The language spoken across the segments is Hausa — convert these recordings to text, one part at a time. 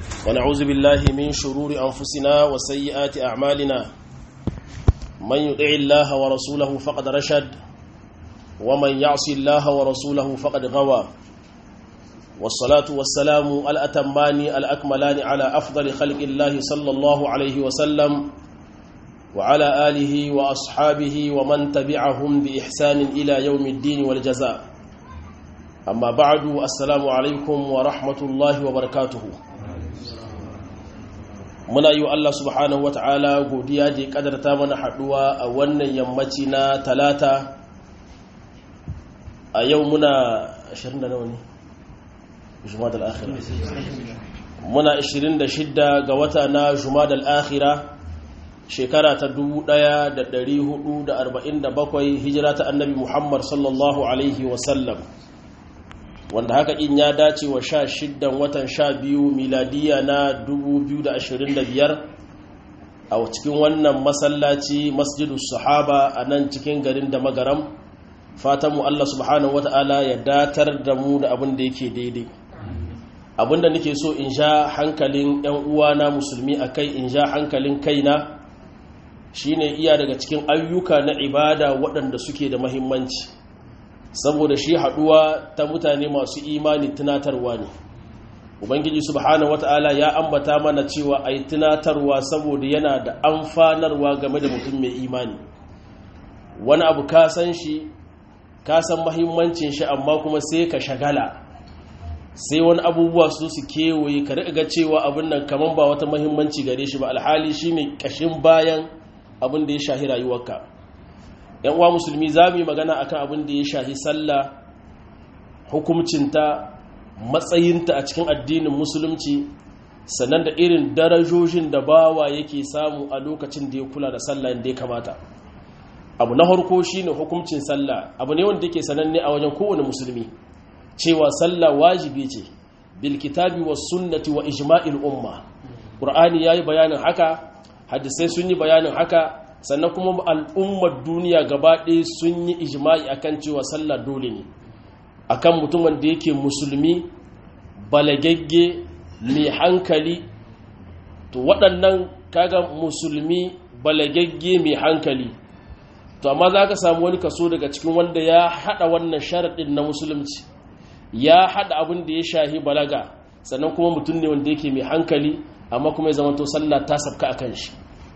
ونعوذ بالله من شرور أنفسنا وسيئات أعمالنا من يطع الله ورسوله فقد رشد ومن يعص الله ورسوله فقد غوى والصلاة والسلام الأتمان الأكملان على أفضل خلق الله صلى الله عليه وسلم وعلى آله وأصحابه ومن تبعهم بإحسان إلى يوم الدين والجزاء أما بعد السلام عليكم ورحمة الله وبركاته muna yi wa Allah subhanahu wata'ala godiya da ya kadarta mana haduwa a wannan yammaci na talata a yau muna 20 da nawa ne? jumada al'akhira muna 26 ga wata na jumada al'akhira shekara ta 1447 hijira ta annabi muhammad sallallahu alaihi wasallam wanda haka in ya dace wa sha shiddan watan sha biyu miladiya na 2025 a cikin wannan masallaci masjidu sahaba a nan cikin garin da magaram fatanmu Allah subhanahu wata'ala ya datar da mu da abin da yake daidai abinda nake so in sha hankalin 'yan uwana musulmi a kai in sha hankalin kaina shine iya daga cikin ayyuka na ibada waɗanda suke da mahimmanci saboda shi haduwa ta mutane masu imani tunatarwa ne ubangiji subhanahu wata'ala ya ambata mana cewa ai tunatarwa saboda yana da amfanarwa game da mutum mai imani wani abu ka san shi ka san mahimmancin shi amma kuma sai ka shagala sai wani abubuwa su su kewaye ka riga cewa abin nan kaman ba wata mahimmanci gare shi ba alhali shine kashin bayan abin da ya shahi rayuwarka yan uwa musulmi za mu yi magana akan abin da ya shahi sallah hukumcinta matsayinta a cikin addinin musulunci sannan da irin darajojin da bawa yake samu a lokacin da ya kula da sallah da ya kamata abu na harko shine hukumcin sallah abu ne wanda yake sananne a wajen kowane musulmi cewa sallah wajibi ce bil kitabi was sunnati wa ijma'il umma qur'ani yayi bayanin haka hadisai sun yi bayanin haka sannan kuma al'ummar duniya gaba ɗaya sun yi ijma'i akan cewa sallah dole ne akan mutumin da yake musulmi balagagge mai hankali to waɗannan kaga musulmi balagagge mai hankali to amma za ka samu wani kaso daga cikin wanda ya haɗa wannan sharaɗin na musulunci ya haɗa abin da ya shahi balaga sannan kuma mutum ne wanda yake mai hankali amma kuma ya zama to sallah ta sabka a kan shi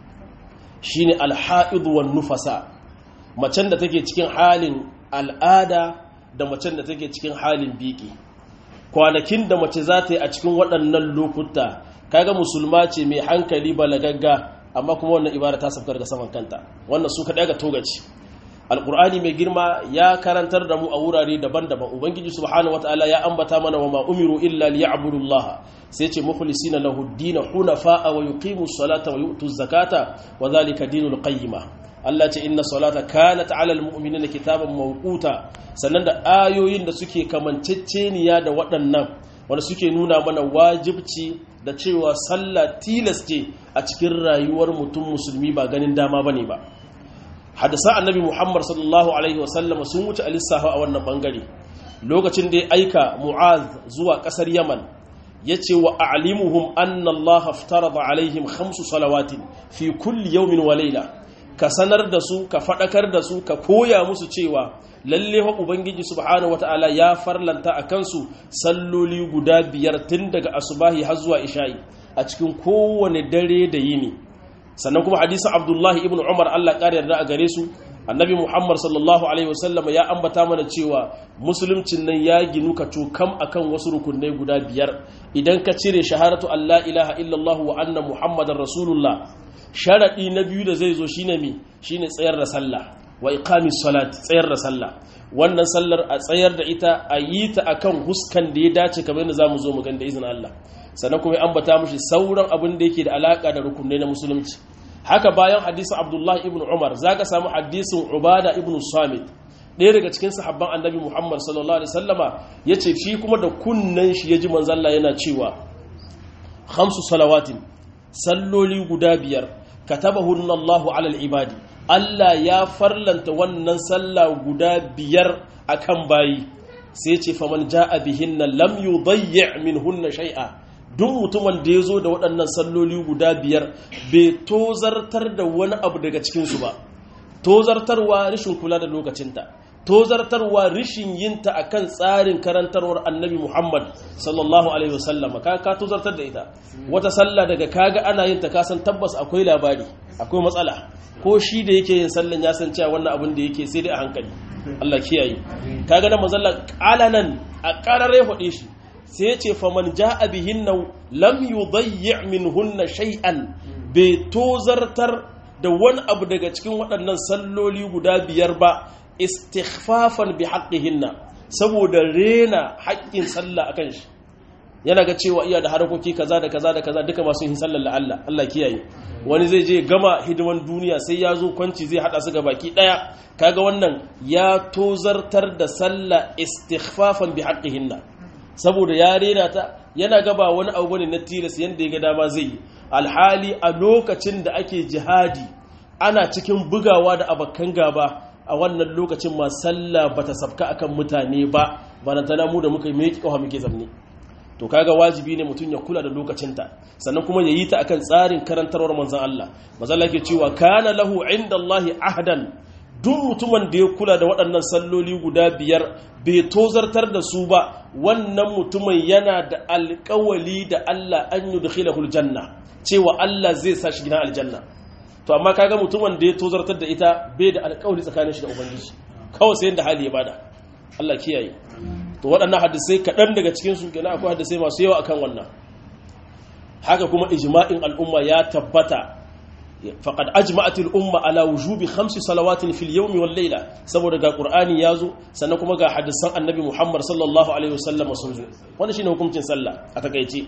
shine alha'idu wan nufasa macen da take cikin halin al'ada da macen da take cikin halin biki kwanakin da mace za ta yi a cikin waɗannan lokuta kaga musulma ce mai hankali balagagga amma kuma wannan ibara ta sabkar da saman kanta wannan su kaɗai ga togaci alƙur'ani mai girma ya karantar da mu a wurare daban-daban ubangiji subhanahu wataala ya ambata mana wa ma umiru illa liya'budullaha sai ce mukhlisina lahu ad-din hunafa wa yuqimu salata wa yu'tu zakata wa dhalika dinul qayyima Allah ce inna salata kanat 'ala al-mu'minina kitaban mawquta sannan da ayoyin da suke kamanceceniya da waɗannan wanda suke nuna mana wajibci da cewa sallah tilas ce a cikin rayuwar mutum musulmi ba ganin dama bane ba hadisa annabi muhammad sallallahu alaihi wasallama sun wuce a lissafa a wannan bangare lokacin da ya aika mu'az zuwa kasar yaman ya ce wa a'limuhum anna allah aftarada alaihim khamsu salawatin fi kulli yawmin wa layla ka sanar da su ka fadakar da su ka koya musu cewa lalle wa ubangiji subhanahu wataala ya farlanta a kansu salloli guda biyar tun daga asubahi har zuwa isha'i a cikin kowane dare da yini sannan kuma hadisin abdullahi ibn umar allah ƙari yarda a gare su annabi muhammad sallallahu alaihi wasallam ya ambata mana cewa musuluncin nan ya ginu ka cokam akan wasu rukunai guda biyar idan ka cire shaharatu allah ilaha illallah wa anna muhammadan rasulullah sharaɗi na biyu da zai zo shine mi shine tsayar da sallah wa iqamis salat tsayar da sallah wannan sallar a tsayar da ita a yi ta akan huskan da ya dace kamar yadda zamu zo mu ganda izinin Allah sannan kuma ya ambata mushi sauran abin da yake da alaka da rukunai na musulunci haka bayan hadisin abdullahi ibn umar za ka samu hadisin ubada ibn samit ɗaya daga cikin sahabban annabi muhammad sallallahu alaihi sallama ya ce shi kuma da kunnen shi ya ji manzalla yana cewa hamsu salawatin salloli guda biyar katabahunna allahu alal ibadi allah ya farlanta wannan sallah guda biyar akan bayi sai ce faman ja'a bihinna lam yudayyi' minhunna shay'a duk mutumin da ya zo da waɗannan salloli guda biyar bai tozartar da wani abu daga cikinsu ba tozartarwa rashin kula da lokacinta tozartarwa rishin yinta akan tsarin karantarwar annabi Muhammad sallallahu alaihi wasallam ka ka tozartar da ita wata sallah daga kaga ana yin ta kasan tabbas akwai labari akwai matsala ko shi da yake yin sallan ya san cewa wannan abin da yake sai dai a hankali Allah kiyaye kaga da manzon qalanan a qarare hode shi sai ya ce faman jaa bihinna lam yudayyi minhunna shay'an bai tozartar da wani abu daga cikin waɗannan salloli guda biyar ba istighfafan bi haqqihinna saboda rena haƙƙin sallah akan shi yana ga cewa iya da harakoki kaza da kaza da kaza duka masu yin sallar la Allah Allah kiyaye wani zai je gama hidiman duniya sai ya zo kwanci zai hada su ga baki daya kaga wannan ya tozartar da sallah istighfafan bi haqqihinna saboda ya rena ta yana gaba wani abu bane na tilas yanda ya ga dama zai yi alhali a lokacin da ake jihadi ana cikin bugawa da abakan gaba a wannan lokacin ma sallah bata sabka akan mutane ba barantana mu da muka yi mai kawa muke zamne to kaga wajibi ne mutum ya kula da lokacinta sannan kuma ya yi ta akan tsarin karantarwar manzon Allah manzon Allah ke cewa kana lahu indallahi ahdan duk mutumin da ya kula da waɗannan salloli guda biyar bai tozartar da su ba wannan mutumin yana da alƙawali da Allah an yudkhilahul janna cewa Allah zai sa shi gidan aljanna to amma kaga mutumin da ya tozartar da ita bai da alƙawari tsakanin shi da ubangiji kawai sai da hali ya bada Allah kiyaye to waɗannan hadisai kaɗan daga cikin su kenan akwai hadisai masu yawa akan wannan haka kuma ijma'in al'umma ya tabbata faqad ajma'at al-umma ala wujubi khamsi salawatin fil yawmi wal layla saboda ga qur'ani yazo sannan kuma ga hadisan annabi Muhammad sallallahu alaihi wasallam sun zo wannan shine hukuncin sallah a takeice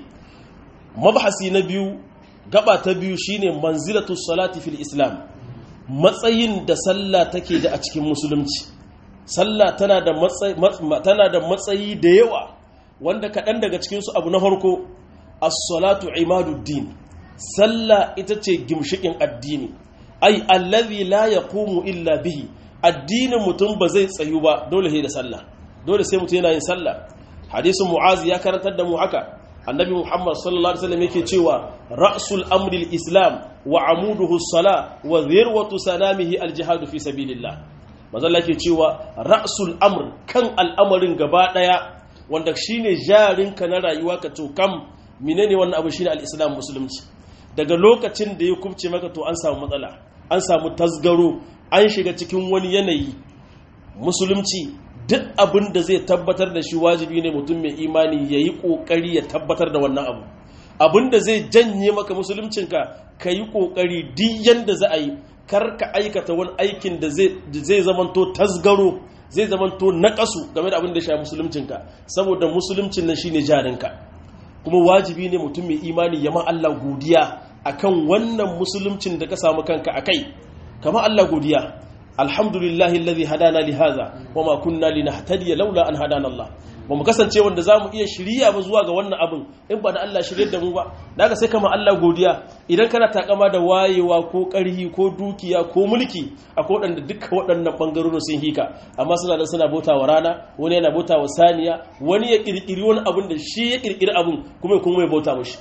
mabhasi na biyu gaba ta biyu shine manzilatu salati fil islam matsayin da sallah take da a cikin musulunci sallah tana da matsayi tana da matsayi da yawa wanda kaɗan daga cikin su abu na farko as-salatu imaduddin sallah ita ce gimshikin addini ai allazi la yaqumu illa bihi addinin mutum ba zai tsayu ba dole sai da sallah dole sai mutum yana yin sallah hadisin mu'az ya karantar da mu haka annabi muhammad sallallahu alaihi wasallam yake cewa ra'sul amri islam wa amuduhu as-sala wa dhirwatu sanamihi al-jihad fi sabilillah manzo Allah yake cewa ra'sul amr kan al'amarin gaba daya wanda shine jarinka na rayuwa ka to kam menene wannan abu shine al-islam musulunci daga lokacin da ya kubce maka to an samu matsala an samu tasgaro an shiga cikin wani yanayi musulunci duk abin da zai tabbatar da shi wajibi ne mutum mai imani ya yi ƙoƙari ya tabbatar da wannan abu abin da zai janye maka musuluncinka ka yi ƙoƙari duk yadda za a yi kar ka aikata wani aikin da zai zamanto tasgaro zai zamanto naƙasu game da abin da shi musuluncinka saboda musuluncin nan shine jarinka kuma wajibi ne mutum mai imani ya ma Allah godiya akan wannan musuluncin da ka samu kanka akai kama Allah godiya alhamdulillahi alladhi hadana li hadha wama kunna linahtadiya laula an hadana Allah ba mu kasance wanda zamu iya shiriya ba zuwa ga wannan abin in ba da Allah shirye da mu ba daga sai kama Allah godiya idan kana takama da wayewa ko karhi ko dukiya ko mulki akwai waɗanda duka waɗannan bangarorin sun hika amma suna da suna bauta wa rana wani yana bauta wa saniya wani ya kirkiri wani abin da shi ya kirkiri abin kuma ya kuma ya bauta mashi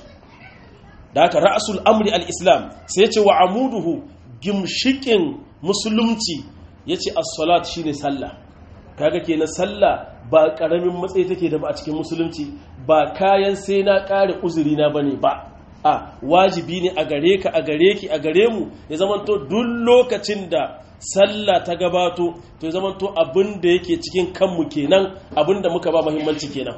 da haka ra'asul amri al-islam sai ya ce wa amuduhu gimshikin musulunci ya ce as-salat shine sallah kaga kenan sallah ba karamin matsayi take da ba a cikin musulunci ba kayan sai na kare uzuri na bane ba a wajibi ne a gare ka a gare ki a gare mu ya zamanto duk lokacin da sallah ta gabato to ya zamanto abin da yake cikin kanmu kenan abin da muka ba muhimmanci kenan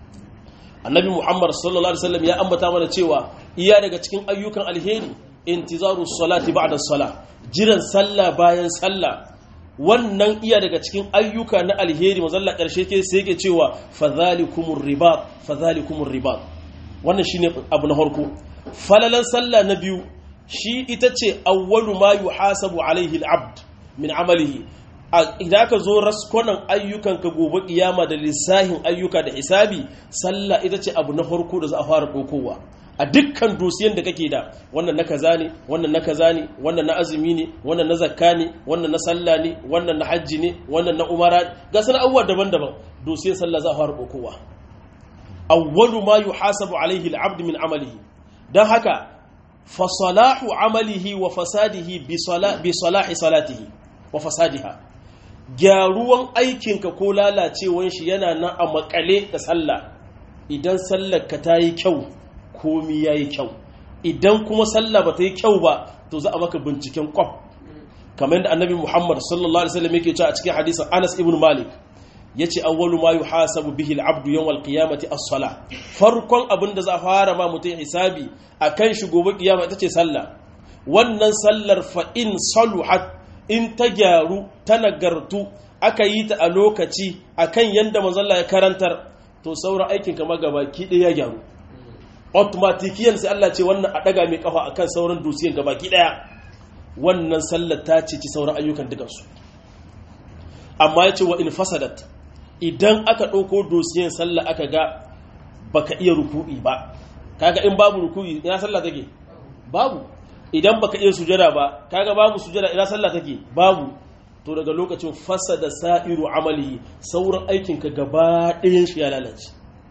annabi muhammad sallallahu alaihi wasallam ya ambata mana cewa iya daga cikin ayyukan alheri intizaru salati ba'da salah jiran sallah bayan sallah wannan iya daga cikin ayyuka na alheri mazalla karshe ke sai yake cewa fadhalikumur ribat fadhalikumur ribat wannan shine abu na farko falalan sallah na biyu shi ita ce awwalu ma yuhasabu alaihi al-abd min amalihi idan aka zo raskonan ayyukan ka gobe kiyama da lissahin ayyuka da hisabi sallah ita ce abu na farko da za a fara dokowa a dukkan dosiyan da kake da wannan na kaza ne wannan na kaza ne wannan na azumi ne wannan na zakka ne wannan na sallah ne wannan na hajji ne wannan na umara ga sana abubuwa daban-daban dosiyan sallah za a fara dokowa awwalu ma yuhasabu alaihi al-abd min amalihi dan haka fa salahu amalihi wa fasadihi bi salahi salatihi wa fasadiha gyaruwan aikinka ko lalacewan shi yana nan a makale da sallah idan sallar ka ta yi kyau komi ya yi kyau idan kuma sallah ba ta yi kyau ba to za a maka binciken kwaf kamar yadda annabi muhammad sallallahu alaihi wasallam yake cewa a cikin hadisin anas ibn malik yace awwalu ma yuhasabu bihi al-abdu yawm al-qiyamati as-salah farkon abin da za a fara ma mutum hisabi akan shi gobe kiyama ita ce sallah wannan sallar fa in saluhat in ta gyaru ta nagartu aka yi ta a lokaci akan yanda manzon Allah ya karantar to sauran aikin ka magabaki ɗaya ya gyaru automatikiyan sai Allah ce wannan a daga mai kafa akan sauran dusiyan gabaki ɗaya wannan sallar ta ce ci sauran ayyukan dukansu amma ya ce wa in fasadat idan aka ɗauko dosiyan sallah aka ga baka iya ruku'i ba kaga in babu ruku'i ina sallah take babu idan baka iya sujada ba kaga babu sujada ina sallah take babu to daga lokacin fasada sa'iru amali sauran aikinka gaba ɗayan shi ya lalace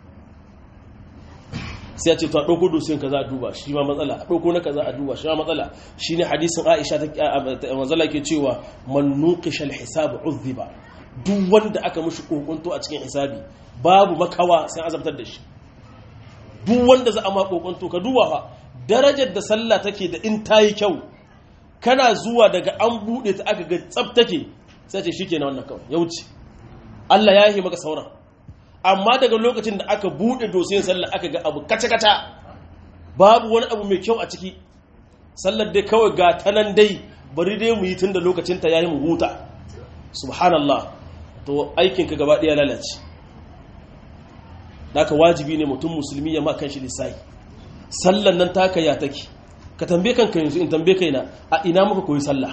sai a ce to a ɗauko dosiyan ka za a duba shi ma matsala a ɗauko na ka za a duba shi ma matsala shi ne hadisin aisha ta mazala ke cewa man nuqishal hisab uzziba duk wanda aka mushi kokonto a cikin hisabi babu makawa sai azabtar da shi duk wanda za a ma kokonto ka duba fa darajar da sallah take da in tayi kyau kana zuwa daga an bude ta aka ga tsaf take sai ce shikenan wannan kawai ya wuce Allah ya yi maka sauran amma daga lokacin da aka bude dosiyan sallah aka ga abu kaca kaca babu wani abu mai kyau a ciki sallar dai kawai ga tanan dai bari dai mu yi tun da lokacin ta yayi mu huta subhanallah to aikinka gaba ɗaya lalace ka wajibi ne mutum musulmi ya ma kan shi lissahi sallan nan taka ya take ka tambaye kanka yanzu in tambaye kaina a ina muka koyi sallah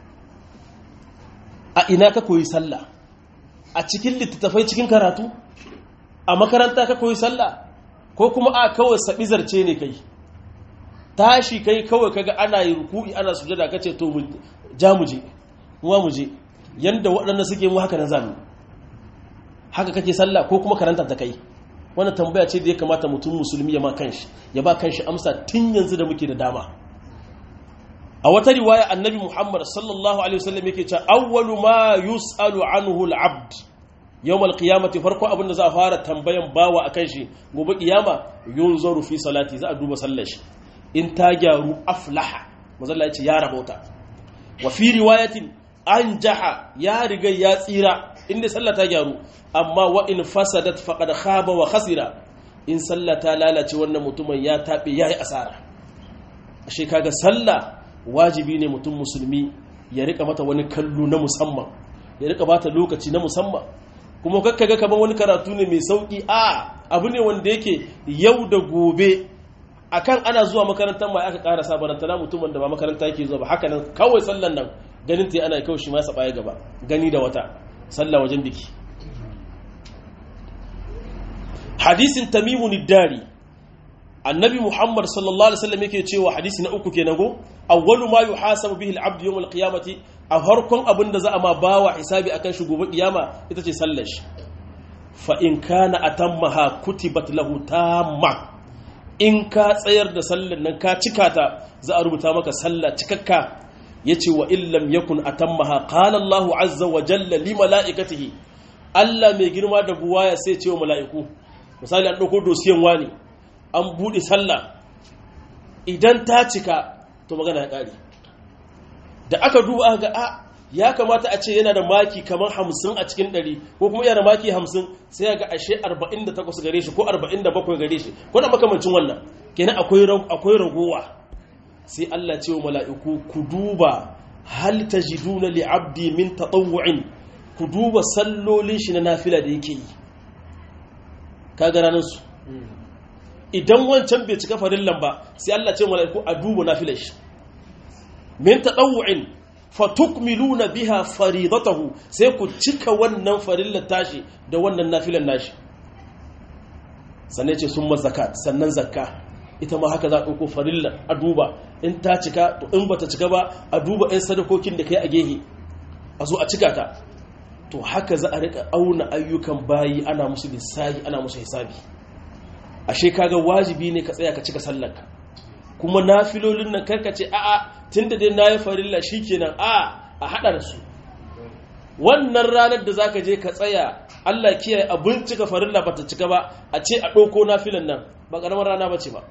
a ina ka koyi sallah a cikin littattafai cikin karatu a makaranta ka koyi sallah ko kuma a kawai sabi zarce ne kai tashi kai kawai kaga ana yi ruku'i ana sujada kace to mu ja mu je mu mu je yanda waɗanda suke mu haka na zami haka kake sallah ko kuma karanta ta kai wannan tambaya ce da ya kamata mutum musulmi ya ma kanshi ya ba kanshi amsa tun yanzu da muke da dama a wata riwaya annabi muhammad sallallahu alaihi wasallam yake cewa awwalu ma yus'alu anhu al-abd yawm al-qiyamati farko abin da za a fara tambayan bawa akan shi gobe kiyama yunzaru fi salati za a duba sallar shi in ta gyaru aflaha mazalla yace ya rabauta wa fi riwayatin an jaha ya riga ya tsira inda sallah ta gyaru amma wa in fasadat faqad khaba wa khasira in sallah ta lalace wannan mutumin ya tabe yayi asara ashe kaga sallah wajibi ne mutum musulmi ya rika mata wani kallo na musamman ya rika bata lokaci na musamman kuma kakka ga kamar wani karatu ne mai sauki a abu ne wanda yake yau da gobe akan ana zuwa makarantar mai aka ƙara sabaranta na mutumin da ba makaranta yake zuwa ba haka nan kawai sallan nan ganin ta ana kawai shi ma saba ya gaba gani da wata sallah wajen biki hadisin tamimun dari annabi muhammad sallallahu alaihi wasallam yake cewa hadisi na uku kenan go awwalu ma yuhasabu bihi al-abd yawm al-qiyamati a harkon abin da za a ma bawa hisabi akan shi gobe kiyama ita ce sallar shi fa in kana atammaha kutibat lahu tamma in ka tsayar da sallar nan ka cika ta za a rubuta maka sallah cikakka yace wa illam yakun atammaha qala Allahu azza wa jalla li malaikatihi Allah mai girma da buwaya sai ce wa mala'iku misali an dauko dosiyan wani an bude sallah idan ta cika to magana ya kare da aka duba ga a ya kamata a ce yana da maki kamar hamsin a cikin ɗari ko kuma yana da maki hamsin sai ya ga ashe arba'in da takwas gare shi ko arba'in da bakwai gare shi ko na makamancin wannan kenan akwai ragowa sai Allah ce wa mala'iku ku duba hal tajiduna li abdi min tatawwu'in ku duba sallolin shi na nafila da yake yi ka ga ranar su idan wancan bai cika farillan ba sai Allah ce wa mala'iku a duba nafilar shi min tatawwu'in fatukmiluna biha faridatahu sai ku cika wannan farillar tashi da wannan nafilan nashi sannan ce sun zakat sannan zakka ita ma haka za a ɗauko farillar a duba in ta cika to in bata cika ba a duba 'yan sadakokin da kai a gehe a zo a cika ta to haka za a rika auna ayyukan bayi ana musu lissahi ana musu hisabi ashe kaga wajibi ne ka tsaya ka cika sallarka kuma nafilolin nan karka ce a'a tunda dai nayi farilla shikenan a a hada da su wannan ranar da zaka je ka tsaya Allah kiyaye abin cika farilla bata cika ba a ce a ɗauko nafilan nan ba ƙaramar rana bace ba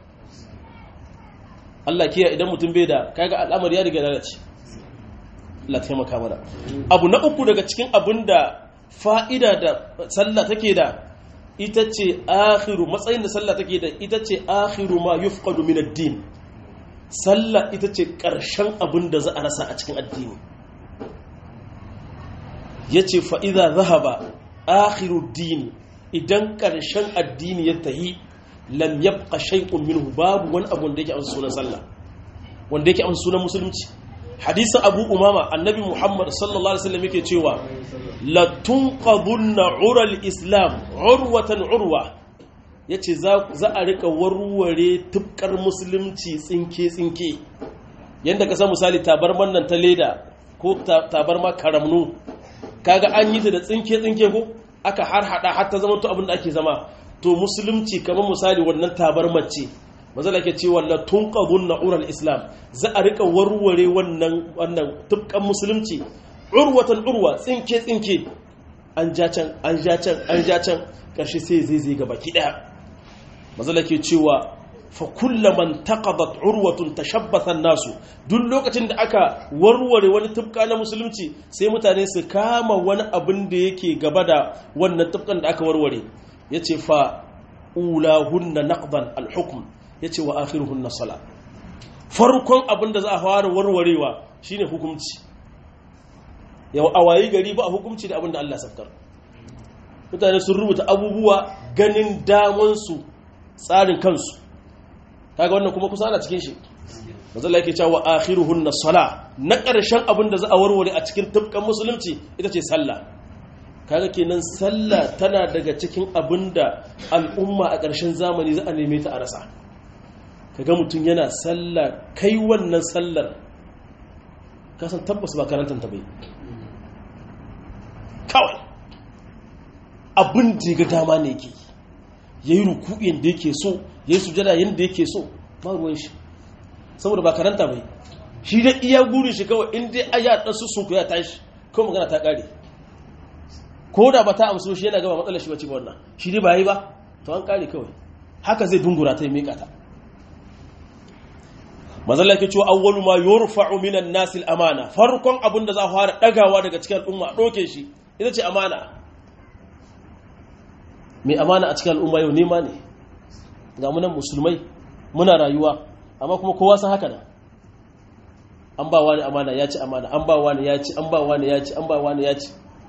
Allah kiyaye idan mutum bai da kaga al'amari ya riga lalace Allah taimaka mana abu na uku daga cikin abin da fa'ida da sallah take da ita ce akhiru matsayin da sallah take da ita ce akhiru ma yufqadu min ad-din sallah ita ce ƙarshen abin da za a rasa a cikin addini yace fa idza zahaba akhiru dini idan ƙarshen addini ya tahi lam yabqa shay'un minhu babu wani abu wanda yake an sunan sallah wanda yake an sunan musulunci hadisin abu umama annabi muhammad sallallahu alaihi wasallam yake cewa la tunqadunna ural islam urwatan urwa yace za za a rika warware tubkar musulunci tsinke tsinke yanda ka san misali tabarman nan ta leda ko tabarma karamnu kaga an yi ta da tsinke tsinke ko aka har hada har ta zama to abin da ake zama to musulunci kamar misali wannan tabarmar ce mazala ke cewa la tunqadun na'ural islam za a rika warware wannan wannan tubkan musulunci urwatan urwa tsinke tsinke an ja can an ja can an ja can karshe sai zai zai gaba ki daya mazala ke cewa fa kullaman taqadat urwatun tashabbatha nasu duk lokacin da aka warware wani tubka na musulunci sai mutane su kama wani abin da yake gaba da wannan tubkan da aka warware yace fa ulahunna naqdan al-hukm yace wa akhiruhunna sala farkon abin da za a fara warwarewa shine hukunci yau a wayi gari ba a hukunci da abin da Allah safkar mutane sun rubuta abubuwa ganin damansu tsarin kansu kaga wannan kuma kusa ana cikin shi mazalla yake cewa akhiruhunna sala na ƙarshen abin da za a warware a cikin tubkan musulunci ita ce sallah kaga kenan sallah tana daga cikin abin da al'umma a ƙarshen zamani za a neme ta a rasa kaga mutum yana sallah kai wannan sallar kasan tabbas ba karantar ta bai kawai abin da ga dama ne ke ya yi ruku yadda yake so ya yi sujada yadda yake so ba ruwan shi saboda ba karanta bai shi da iya gurin shi kawai inda ya ɗan su sun ya tashi kawai magana ta ƙare ko da ba ta amso shi yana gaba matsalar shi wacce ga wannan shi dai ba yi ba to an ƙare kawai haka zai dungura ta yi miƙa ta mazalla ke cewa awwalu ma yurfa'u minan nasi amana farkon abin da za a fara dagawa daga cikin al'umma a doke shi ita ce amana mai amana a cikin al'umma yau nema ne ga munan musulmai muna rayuwa amma kuma kowa san haka nan an ba wani amana ya ci amana an ba wani ya ci an ba wani ya ci an ba wani ya ci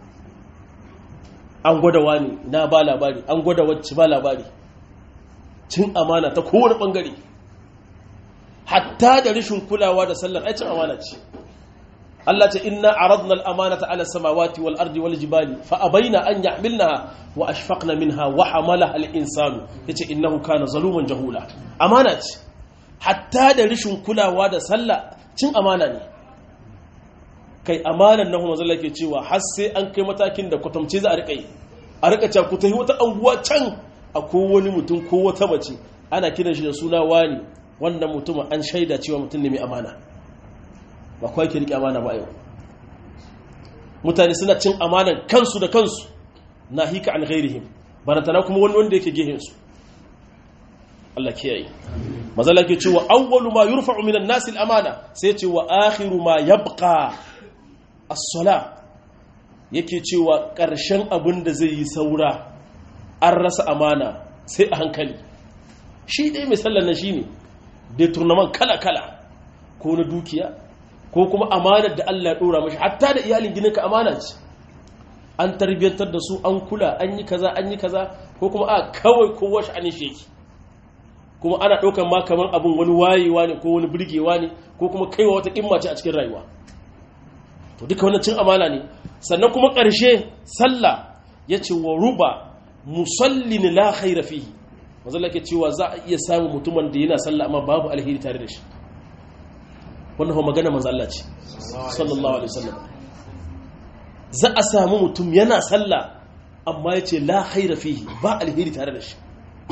an gwada wani na ba labari an gwada wacce ba labari cin amana ta kowane bangare hatta da rashin kulawa da sallar aicin amana ce Allah ce inna aradna al-amanata ala samawati wal ardi wal jibali fa abaina an yahmilnaha wa ashfaqna minha wa hamalaha al-insanu yace innahu kana zaluman jahula amana ce hatta da rashin kulawa da sallah cin amana ne kai amanan nan kuma zalla ke cewa har sai an kai matakin da kwatamce za a rika yi a rika cewa ku tafi wata anguwa can a wani mutum ko wata mace ana kiran shi da suna wani wannan mutumin an shaida cewa mutum ne mai amana ba kawai ke riƙe amana ba yau mutane suna cin amanan kansu da kansu na hika an ghairihim barantana kuma wani wanda yake gehensu Allah kiyaye mazala ke cewa awwalu ma yurfa'u minan nasi al-amana sai ce wa akhiru ma yabqa as-sala yake cewa ƙarshen abin da zai yi saura an rasa amana sai a hankali shi dai mai sallar nan shine deturnaman kala-kala ko na dukiya ko kuma amanar da Allah ya dora mashi hatta da iyalin gininka amana ce an tarbiyyantar da su an kula an yi kaza an yi kaza ko kuma a kawai kowa sha'anin shi yake kuma ana ɗaukar ma kamar abin wani wayewa ne ko wani birgewa ne ko kuma kaiwa wata ƙimma ce a cikin rayuwa to duka wannan cin amana ne sannan kuma ƙarshe sallah ya ce wa ruba musallin la khaira fihi manzala ke cewa za a iya samun mutumin da yana sallah amma babu alheri tare da shi wannan kuma magana manzo Allah ce sallallahu alaihi wasallam za a samu mutum yana sallah amma yace la khaira fihi ba alheri tare da shi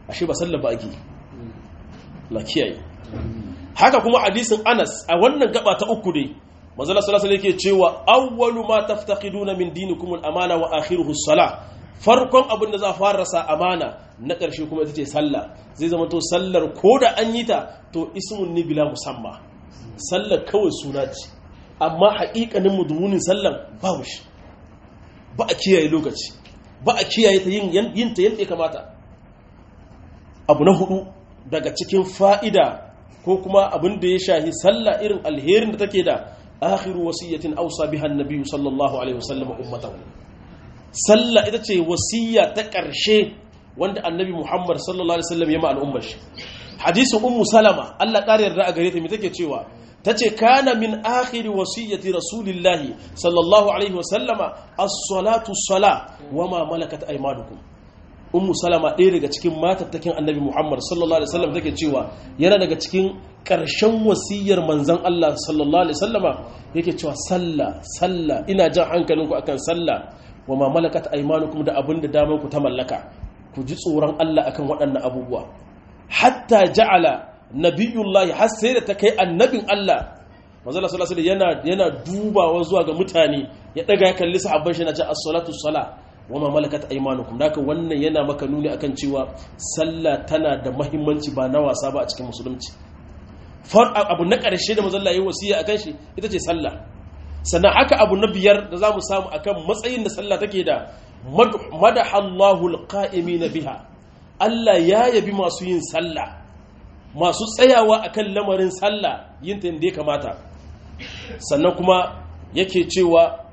ashe ba sallah ba ake la kiyaye haka kuma hadisin Anas a wannan gaba ta uku dai manzala sallallahu alaihi yake cewa awwalu ma taftaqiduna min dinikum al-amana wa akhiruhu as-salah farkon abin da za fara rasa amana na ƙarshe kuma ita ce sallah zai zama to sallar ko da an yi ta to ismun ni bila musamma sallar kawai suna ce amma haƙiƙanin mudumunin sallar babu shi ba a kiyaye lokaci ba a kiyaye ta yin yin ta yadda ya kamata abu na hudu daga cikin fa'ida ko kuma abin da ya shahi sallah irin alherin da take da akhiru wasiyatin ausa biha annabi sallallahu alaihi wasallam ummatahu sallah ita ce wasiya ta ƙarshe wanda annabi muhammad sallallahu alaihi wasallam ya ma al'ummar shi hadisin ummu salama Allah ƙara yarda a gare ta me take cewa tace kana min akhiri wasiyyati rasulillahi sallallahu alaihi wasallama as-salatu as-sala wama malakat aymanukum ummu salama ɗaya daga cikin matattakin annabi muhammad sallallahu alaihi wasallam take cewa yana daga cikin ƙarshen wasiyar manzon Allah sallallahu alaihi wasallama yake cewa sallah sallah ina jan hankalinku akan sallah wama malakat aymanukum da abin da daman ku ta mallaka ku ji tsoron Allah akan waɗannan abubuwa hatta ja'ala nabiyullahi har sai da ta kai annabin Allah manzo Allah sallallahu alaihi yana yana dubawa zuwa ga mutane ya daga ya kalli sahabban shi na ce as-salatu sala wa ma malakat aymanukum daka wannan yana maka nuni akan cewa sallah tana da muhimmanci ba na wasa ba a cikin musulunci far abu na ƙarshe da manzo Allah ya wasiya akan shi ita ce sallah sannan haka abu na biyar da zamu samu akan matsayin da sallah take da madahallahu alqa'imina biha Allah ya yabi masu yin sallah masu tsayawa akan lamarin sallah yin ta inda ya kamata sannan kuma yake cewa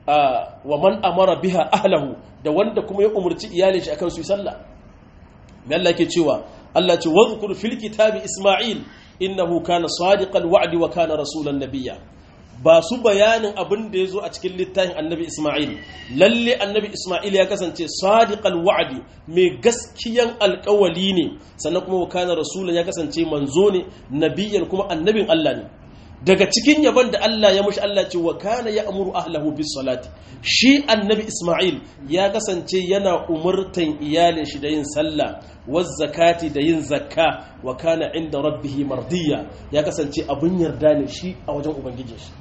wa man amara biha ahlahu da wanda kuma ya umarci iyalin shi akan su yi sallah me Allah yake cewa Allah ce wadhkur fil kitabi isma'il innahu kana sadiqal wa'di wa kana rasulan nabiyya ba su bayanin abin da ya zo a cikin littafin annabi Ismail lalle annabi Ismail ya kasance sadiqal wa'di mai gaskiyan alkawali ne sannan kuma wakana rasulun ya kasance manzo ne nabiyan kuma annabin Allah ne daga cikin yaban da Allah ya mushi Allah ce wa kana ya amuru ahlahu bis salati shi annabi Ismail ya kasance yana umurtan iyalin shi da yin sallah waz zakati da yin zakka wa kana inda rabbihi mardiya ya kasance abun yarda ne shi a wajen ubangijin shi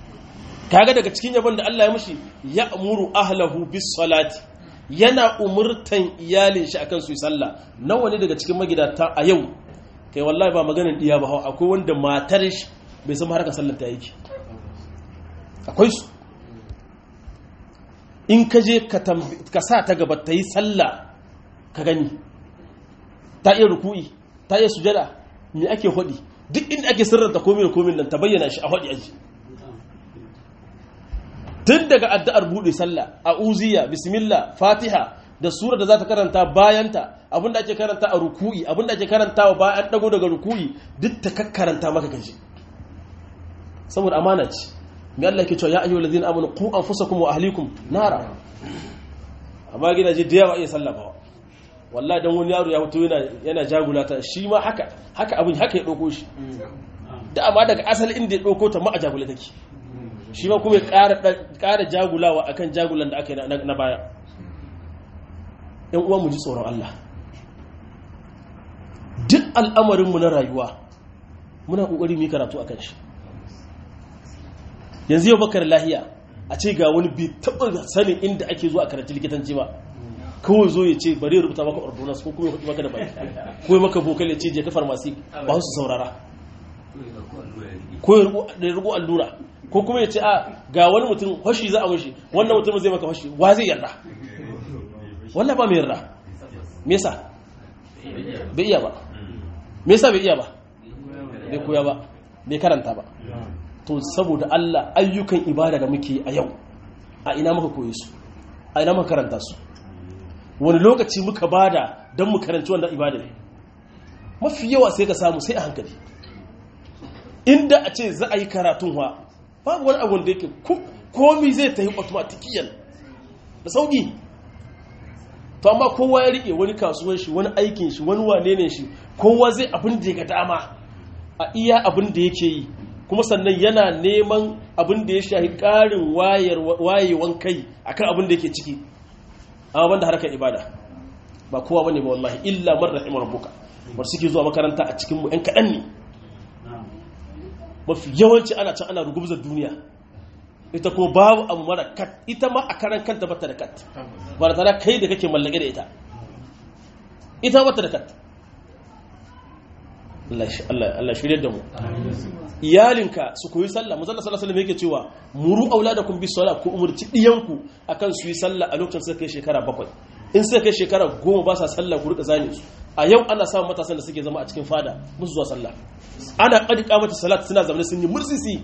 kaga daga cikin yabon da Allah ya mushi ya amuru ahlahu bis salati yana umurtan iyalin shi akan su yi sallah nawa ne daga cikin magidata a yau kai wallahi ba maganin diya ba akwai wanda matar shi bai san harkar sallar ta yake akwai su in ka je ka sa ta gaba ta yi sallah ka gani ta iya ruku'i ta iya sujada me ake hodi duk inda ake sirranta komai da komai nan ta bayyana shi a hodi aji tun daga addu'ar buɗe sallah a uziya bismillah fatiha da sura da za ta karanta bayanta abinda ake karanta a ruku'i abinda ake karanta wa bayan dago daga ruku'i duk ta kakkaranta maka gaji saboda amana ce mai Allah ke cewa ya ayyuhal ladina amanu qu anfusakum wa ahlikum nara amma gidaje da yawa iya sallah ba wallahi dan wani yaro ya fito yana yana jagulata shi ma haka haka abin haka ya dauko shi da amma daga asali inda ya dauko ta ma a jagula take shi ma kuma ya ƙara jagulawa akan jagulan da aka yi na baya ‘yan uwa mu ji tsoron Allah duk al'amarinmu na rayuwa muna ƙoƙari mu yi karatu a kan shi yanzu yau bakar lahiya a ce ga wani bai taɓa sanin inda ake zuwa karanci likitanci ba kawai zo ya ce bari rubuta maka ordonance ko kuma ya maka da baki ko maka bokal ya ce je ka farmasi ba su saurara ko ya rubu allura ko kuma ya ce a ga wani mutum hoshi za a mashi wannan mutum zai maka hoshi wa zai yarda wallah ba mai yarda me yasa bai iya ba me yasa bai iya ba bai koya ba bai karanta ba to saboda Allah ayyukan ibada da muke a yau a ina muka koye su a ina muka karanta su wani lokaci muka bada don mu karanci wannan ibada ne mafi yawa sai ka samu sai a hankali inda a ce za a yi karatun wa babu wani abu da yake komi zai ta yi automatikiyan da sauki to amma kowa ya rike wani kasuwan shi wani aikin shi wani wane ne shi kowa zai abin da ya ga dama a iya abin da yake yi kuma sannan yana neman abin da ya shahi ƙarin wayewan kai akan abin da yake ciki amma banda harkar ibada ba kowa bane ba wallahi illa man rahima rabbuka bar suke zuwa makaranta a cikin mu ɗan kaɗan ne mafi yawanci ana can ana rugubzar duniya ita ko babu abu mara kat ita ma a karan kanta bata da kat ba da tana kai da kake mallake da ita ita bata da kat Allah shirya da mu iyalinka su koyi sallah mu zalla sallallahu alaihi yake cewa muru auladakum bis sala ku umurci diyanku akan su yi sallah a lokacin suka kai shekara bakwai in suka kai shekara goma ba sa sallah ku rika zane su a yau ana samun matasan da suke zama a cikin fada musu zuwa sallah ana kadika mata salat suna zama sun yi mursisi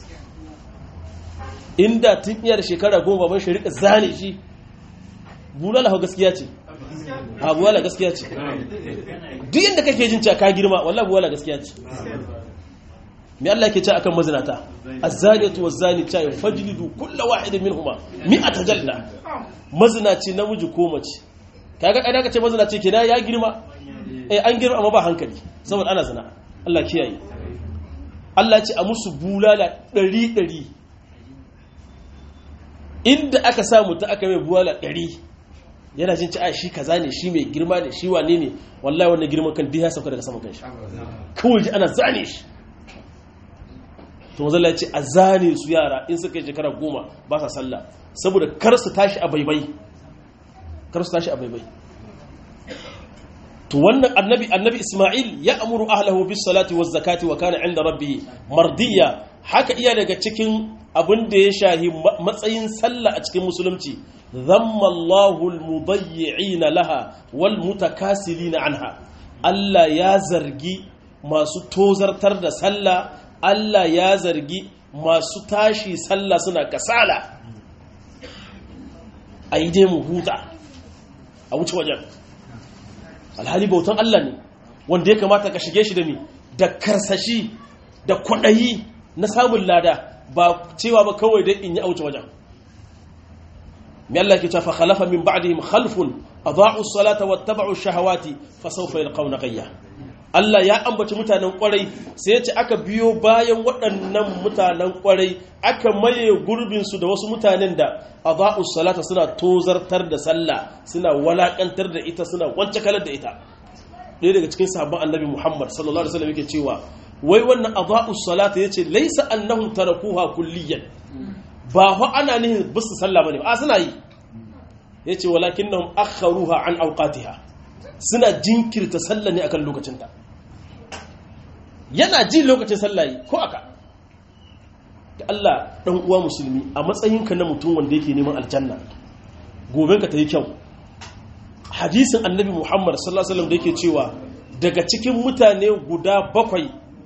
inda tun iya da shekara goma baban shi rika zane shi bulala hau gaskiya ce a buwala gaskiya ce duk yadda kake jin cewa ka girma wallahi buwala gaskiya ce me Allah ke ce akan mazinata az-zaniyatu waz-zani ta fajlidu kullu wahidin minhuma mi'ata jalda mazinaci namiji ko mace kaga kai ka ce mazinaci kina ya girma eh an girma amma ba hankali saboda ana zina Allah kiyaye Allah ya ce a musu bulala 100 100 inda aka samu ta aka mai bulala 100 yana jin ci a shi kaza ne shi mai girma ne shi wane ne wallahi wannan girman kan diya sauka daga saman kanshi kawai ji ana zane shi to mazalla ya ce a zane su yara in suka yi shekara goma ba sa sallah saboda kar su tashi a baibai kar su tashi a baibai to wannan annabi annabi isma'il ya amuru ahlahu bis salati waz zakati wa kana inda rabbih mardiya haka iya daga cikin abin da ya shahi matsayin sallah a cikin musulunci zamma Allahul mudayyi'ina laha wal mutakasilina anha Allah ya zargi masu tozartar da sallah Allah ya zargi masu tashi sallah suna kasala a yi dai mu huta a wuce wajen alhali bautan Allah ne wanda ya kamata ka shige shi da mi da karsashi da kwaɗayi na samun lada ba cewa ba kawai dai in yi a wuce wajen mai Allah ke cewa khalafa min ba'dihim khalfun adaa'u as-salata wattaba'u ash-shahawati fa sawfa yalqawna ghayya Allah ya ambaci mutanen kwarai sai ya ce aka biyo bayan waɗannan mutanen kwarai aka maye gurbin su da wasu mutanen da adaa'u as-salata suna tozartar da sallah suna walakantar da ita suna wance kalar da ita ɗaya daga cikin sahabban annabi Muhammad sallallahu alaihi wasallam yake cewa wai wannan adaa'u as-salata yace laysa annahum tarakuha kulliyan ba fa ana nihin bisu sallah bane ba suna yi yace walakinnahum akharuha an awqatiha suna jinkirta sallah ne akan lokacinta yana ji lokacin sallah yi ko aka da Allah dan uwa musulmi a matsayinka na mutum wanda yake neman aljanna goben ka tayi kyau hadisin annabi Muhammad sallallahu alaihi wasallam da yake cewa daga cikin mutane guda bakwai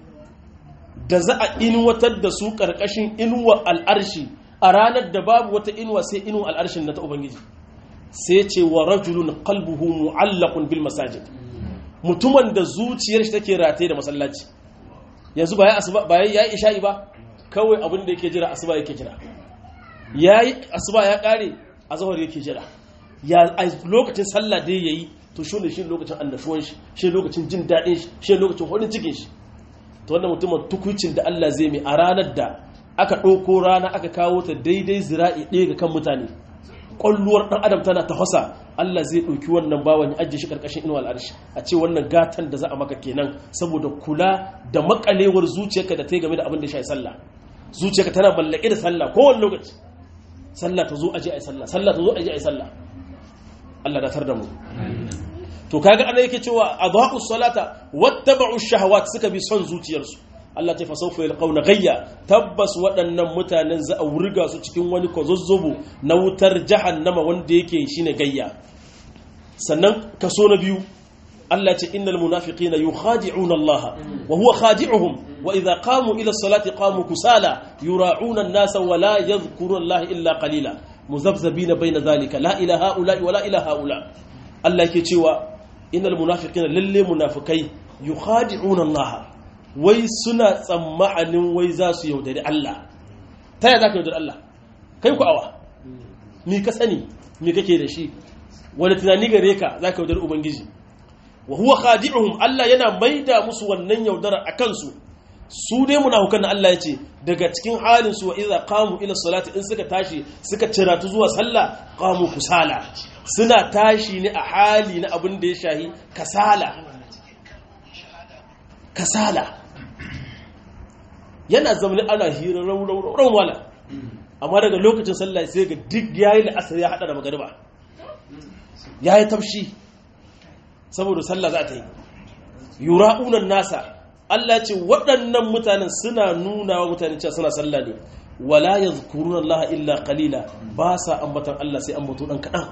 da za a inuwatar da su karkashin inuwa al'arshi a ranar da babu wata inuwa sai inuwa al'arshin na ta ubangiji sai ce wa rajulun qalbuhu mu'allaqun bil masajid mutumin da zuciyar shi take rataye da masallaci yanzu ba ya asuba ba ya isha'i ba kawai abin da yake jira asuba yake jira yayi asuba ya kare azhar yake jira ya lokacin sallah da yayi to shine shi lokacin annashuwan shi shi lokacin jin dadin shi shi lokacin hodin cikin shi to wannan mutumin tukucin da Allah zai mai a ranar da aka ɗauko rana aka kawo ta daidai zira'i ɗaya ga kan mutane ƙwalluwar ɗan adam tana ta hasa Allah zai ɗauki wannan bawan ya ajiye shi ƙarƙashin inuwa al'arshi a ce wannan gatan da za a maka kenan saboda kula da makalewar zuciyarka da ta yi game da abin da ya shafi sallah zuciyarka tana mallake da sallah kowane lokaci sallah ta zo aje a yi sallah sallah ta zo aje a yi sallah Allah da tar da mu to kaga ana yake cewa adha'u salata wattaba'u shahawat suka bi son zuciyarsu Allah ta fasaufa yalqauna gayya tabbas waɗannan mutanen za a wurga su cikin wani kozozzobo na wutar jahannama wanda yake shine gayya sannan kaso na biyu Allah ce innal munafiqina yukhadi'una Allah wa huwa khadi'uhum wa idha qamu ila salati qamu kusala yura'una an-nasa wa la yadhkuruna Allah illa qalila muzabzabina bayna dhalika la ilaha illa wa la ilaha illa Allah yake cewa innal munafiqina lalle munafikai yukhadi'una Allah wai suna tsammanin wai za su yaudari Allah ta yaya za ka yaudari Allah kai ku awa mi ka sani mi kake da shi wani tunani gare ka za ka yaudari ubangiji wa huwa khadi'uhum Allah yana maida musu wannan yaudara a kansu su dai munafukan na Allah ya ce daga cikin halin su wa idza qamu ila salati in suka tashi suka ciratu zuwa sallah qamu kusala suna tashi ne a hali na abin da ya shahi kasala kasala yana zamanin ana hira rauran wala amma daga lokacin sallah sai ga duk yayi la'asar ya hada da magariba yayi tafshi saboda sallah za ta yi yura'unan nasa Allah ce waɗannan mutanen suna nuna wa mutane cewa suna sallah ne wala yadhkuruna Allah illa qalila ba sa ambatan Allah sai ambato dan kadan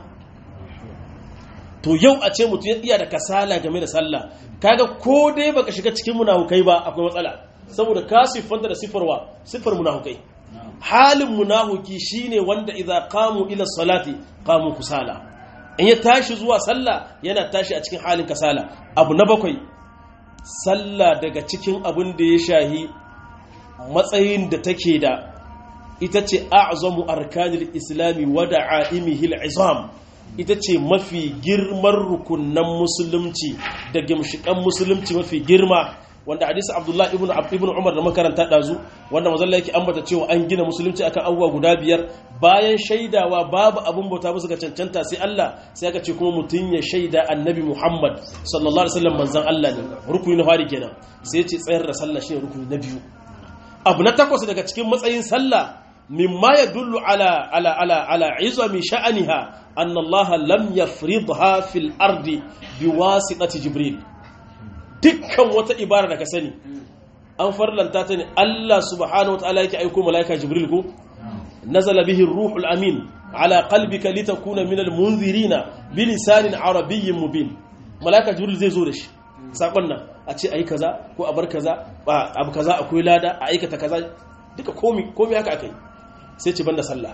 to yau a ce mutum ya iya da kasala game da sallah kaga ko dai baka shiga cikin munafukai ba akwai matsala saboda ka siffanta da siffarwa siffar munafukai halin munafuki shine wanda idza qamu ila salati qamu kusala in ya tashi zuwa sallah yana tashi a cikin halin kasala abu na bakwai sallah daga cikin abin da ya shahi matsayin da take da ita ce a'zamu arkanil islami wa da'aimihi al'izam ita ce mafi girman rukunan musulunci da gimshikan musulunci mafi girma wanda hadisi abdullahi ibn ibn umar da makaranta dazu wanda mazalla yake ambata cewa an gina musulunci akan abubuwa guda biyar bayan shaidawa babu abun bauta musu ga cancanta sai Allah sai aka ce kuma mutun ya shaida annabi Muhammad sallallahu alaihi wasallam manzon Allah ne rukuni na fari kenan sai ya ce tsayar da sallah shine rukuni na biyu abu na takwas daga cikin matsayin sallah mimma yadullu ala ala ala ala izami sha'aniha anna Allah lam yafridha fil ardi biwasitati jibril dukkan wata ibara da ka sani an farlanta ta ne Allah subhanahu wataala yake aiko malaika jibril ko nazala bihi ruhul amin ala qalbika litakuna minal munzirina bilisanin arabiyyin mubin malaika jibril zai zo da shi sakon nan a ce ayi kaza ko a bar kaza abu kaza akwai lada a aikata kaza duka komi komi haka akai sai ce banda sallah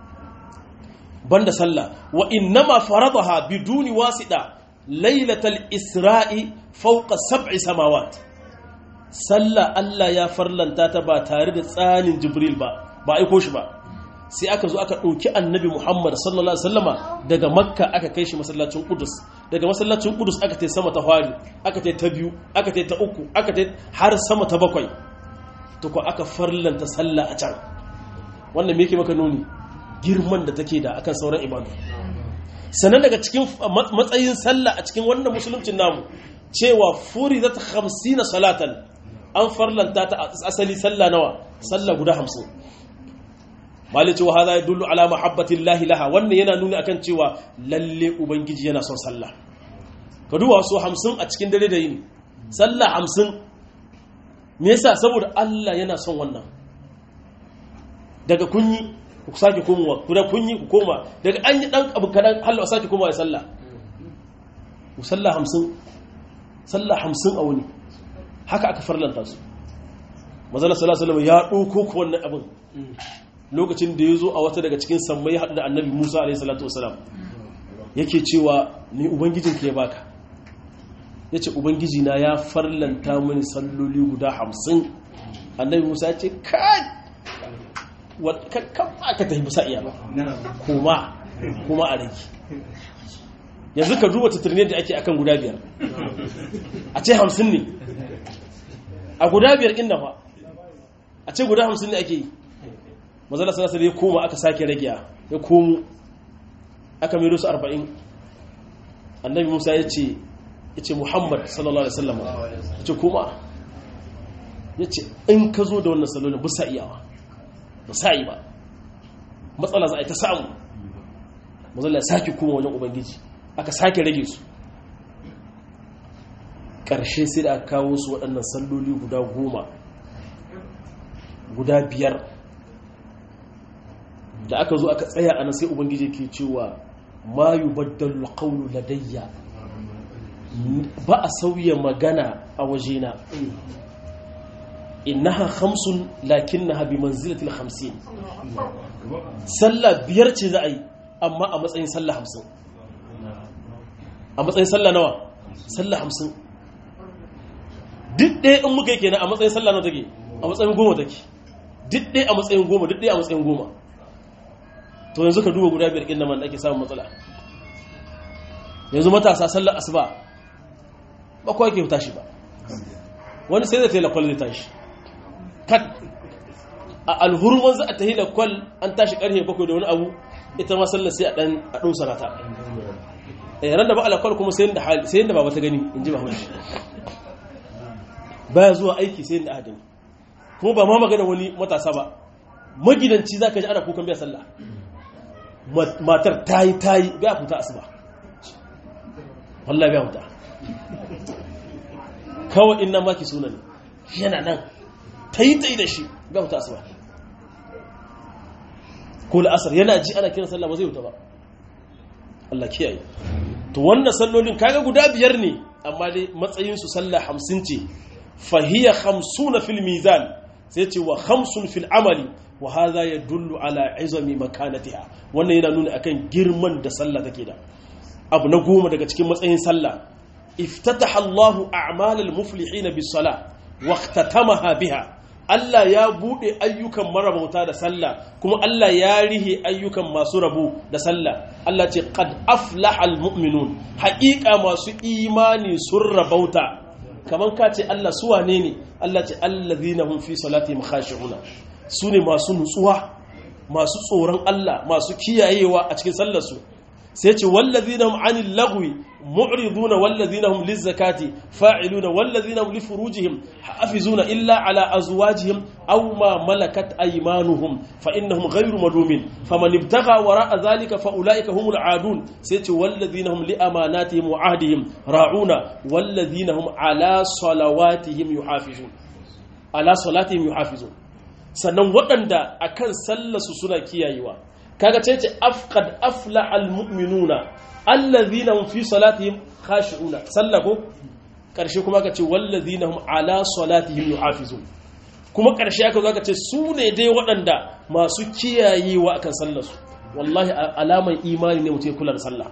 banda sallah wa innama faradaha biduni wasida lailatal isra'i fauka sab'i samawat sallah Allah ya farlanta ta ba tare da tsanin jibril ba ba aiko shi ba sai aka zo aka ɗauki annabi muhammad sallallahu alaihi wasallama daga makka aka kai shi masallacin kudus daga masallacin kudus aka tai sama ta fari aka tai ta biyu aka tai ta uku aka tai har sama ta bakwai to ko aka farlanta sallah a can wannan me yake maka nuni girman da take da akan sauran ibadu sannan daga cikin matsayin sallah a cikin wannan musuluncin namu cewa furi zata hamsina salatan an farlanta ta asali sallah nawa sallah guda hamsin mali cewa haza ya dullu ala mahabbatin lahi laha wannan yana nuni akan cewa lalle ubangiji yana son sallah ka duba so hamsin a cikin dare da yini sallah hamsin me yasa saboda Allah yana son wannan daga kunyi ku sake komowa ku da kunyi ku koma daga an yi dan abu kadan Allah sake komawa ya sallah ku sallah hamsin sallah hamsin a wani haka aka farlanta su mazala sallallahu alaihi ya ɗauko ku wannan abin lokacin da ya zo a wata daga cikin sammai ya haɗu da annabi musa alaihi salatu wasalam yake cewa ni ubangijin ka ya baka ya ce ubangiji na ya farlanta mini salloli guda hamsin annabi musa ya ce kai kan aka tafi musa iya ba kuma kuma a rage yanzu ka duba tattarne da ake akan guda biyar a ce hamsin ne a guda biyar inda fa a ce guda hamsin ne ake yi mazala sarasar ya koma aka sake rage ya komo aka mai su arba'in annabi musa ya ce ya ce muhammad sallallahu alaihi wasallam ya ce koma ya ce in ka zo da wannan salolin ba sa iyawa ba sa yi ba matsala za a yi ta samu mazala ya sake koma wajen ubangiji aka sake rage su ƙarshe sai da aka kawo su waɗannan salloli guda goma guda biyar da aka zo aka tsaya ana sai ubangiji ke cewa ma yi baddalu ƙaunu ladayya ba a sauya magana a wajena innaha hamsin lakin na habi manzilatil hamsin sallah biyar ce za a yi amma a matsayin sallah hamsin a matsayin sallah nawa sallah hamsin duk ɗaya in muka yi kenan a matsayin sallah nawa take a matsayin goma take duk ɗaya a matsayin goma duk ɗaya a matsayin goma to yanzu ka duba guda biyar inda man ake samun matsala yanzu matasa sallar asuba ba kawai ke tashi ba wani sai da ta yi lakwal zai tashi kat a alhurman za a tahi da kwal an tashi karfe bakwai da wani abu ita ma sallar sai a dan a ɗau sanata ran da ba alakwal kuma sai yadda ba ta gani in ji ba mashi baya zuwa aiki sai yadda aka gani kuma ba ma magana wani matasa ba magidanci za ka ji ana kukan biya sallah matar ta yi ta yi biya fita asuba wallah biya fita kawai ina maki suna ne yana nan ta yi ta yi da shi biya fita asuba ko la'asar yana ji ana kiran sallah ba zai wuta ba Allah kiyaye to wannan sallolin kaga guda biyar ne amma dai matsayin su sallah 50 ce fahiya 50 fil mizan sai ce wa 50 fil amali wa hadha yadullu ala izami makanatiha wannan yana nuna akan girman da sallah take da abu na goma daga cikin matsayin sallah iftataha Allahu a'malal muflihin bis salah wa ikhtatamaha biha Allah ya buɗe ayyukan marabauta da sallah kuma Allah ya rihe ayyukan masu rabu da sallah Allah ce qad aflahal mu'minun haƙiƙa masu imani sun rabauta kaman ka ce Allah su wane ne Allah ce allazina hum fi salatihim khashi'una su ne masu nutsuwa masu tsoron Allah masu kiyayewa a cikin sallar su sai ce wallazina hum anil lagwi mu'riduna wallazina hum lizakati fa'iluna wallazina hum li furujihim hafizuna illa ala azwajihim aw ma malakat aymanuhum fa innahum ghayru malumin faman ibtagha wara'a dhalika fa ulaika humul aadun sai ce wallazina hum li amanatihim wa ahdihim ra'una wallazina hum ala salawatihim yuhafizun ala salatihim yuhafizun sannan waɗanda akan sallarsu suna kiyayewa kaga ce ce afqad afla almu'minuna allazina hum fi salatihim khashi'una sallako karshe kuma ka ce wallazina hum ala salatihim yuhafizun kuma karshe aka zo ka ce su ne dai waɗanda masu kiyayewa akan sallarsu wallahi alaman imani ne mutum ya kula da sallah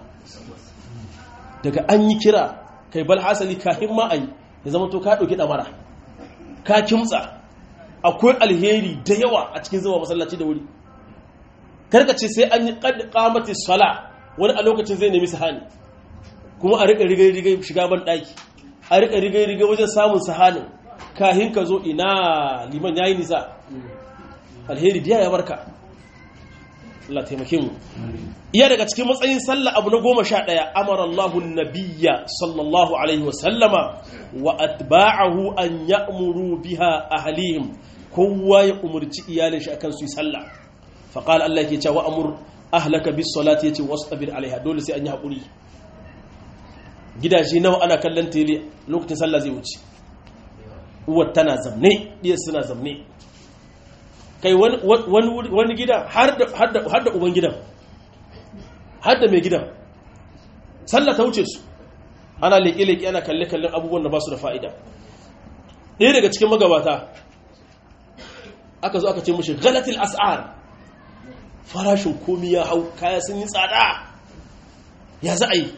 daga an yi kira kai bal hasali kafin ma ayi ya zama to ka dauki damara ka kimtsa akwai alheri da yawa a cikin zuwa masallaci da wuri karka ce sai an yi kamati sala wani a lokacin zai nemi sahani kuma a rika rigai-rigai shiga ban daki a rika rigai-rigai wajen samun sahanin kahin ka zo ina liman yayi nisa alheri biya ya barka Allah taimake mu iya daga cikin matsayin sallah abu na goma sha ɗaya amara Allahu nabiyya sallallahu alaihi wasallama wa atba'ahu an ya'muru biha ahlihim kowa ya umurci iyalin shi akan su yi sallah faƙal Allah ke cewa amur ahlaka bis salati yace wastabir alaiha dole sai an yi haƙuri gidaje nawa ana kallon tele lokacin sallah zai wuce uwar tana zamne diyar suna zamne kai wani gida har da uban gidan har da mai gidan sallah ta wuce su ana leƙe-leƙe ana kalle-kallen abubuwan da ba su da fa'ida ɗaya daga cikin magabata aka zo aka ce mushi galatil as'ar farashin komi ya hau kaya sun yi tsada ya za a yi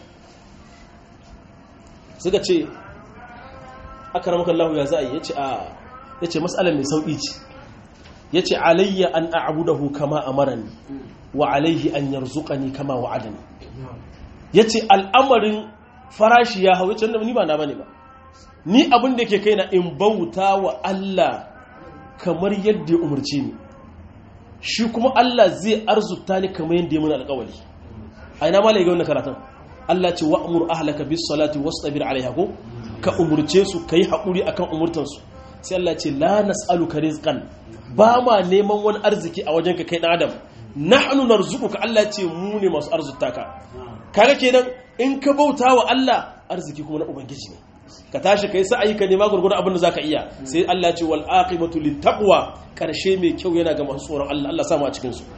suka ce aka ramaka Allah ya za a yi ya ce a ya ce matsalar mai sauƙi ce ya ce alayya an a'abudahu kama amarani wa alaihi an yarzuqani kama wa'adani ya ce al'amarin farashi ya hau ya ce ni ba na bane ba ni abin da ke kaina in bauta wa Allah kamar yadda ya umarci ni shi kuma Allah zai arzuta ni kamar yadda ya muna alƙawari a ina ma ga wannan karatun Allah ce wa'mur ahlaka bis salati wastabir alaiha ko ka umurce su kai haƙuri akan umurtan su sai Allah ce la nas'aluka rizqan ba ma neman wani arziki a wajenka kai dan adam nahnu narzuquka Allah ce mu ne masu arzuta ka kaga kenan in ka bauta wa Allah arziki kuma na ubangiji ne ka tashi kai sa'ayi ka nema gurgurdan abin da zaka iya sai Allah ce wal aqibatu lit taqwa karshe mai kyau yana ga masu tsoron Allah Allah samu a cikin su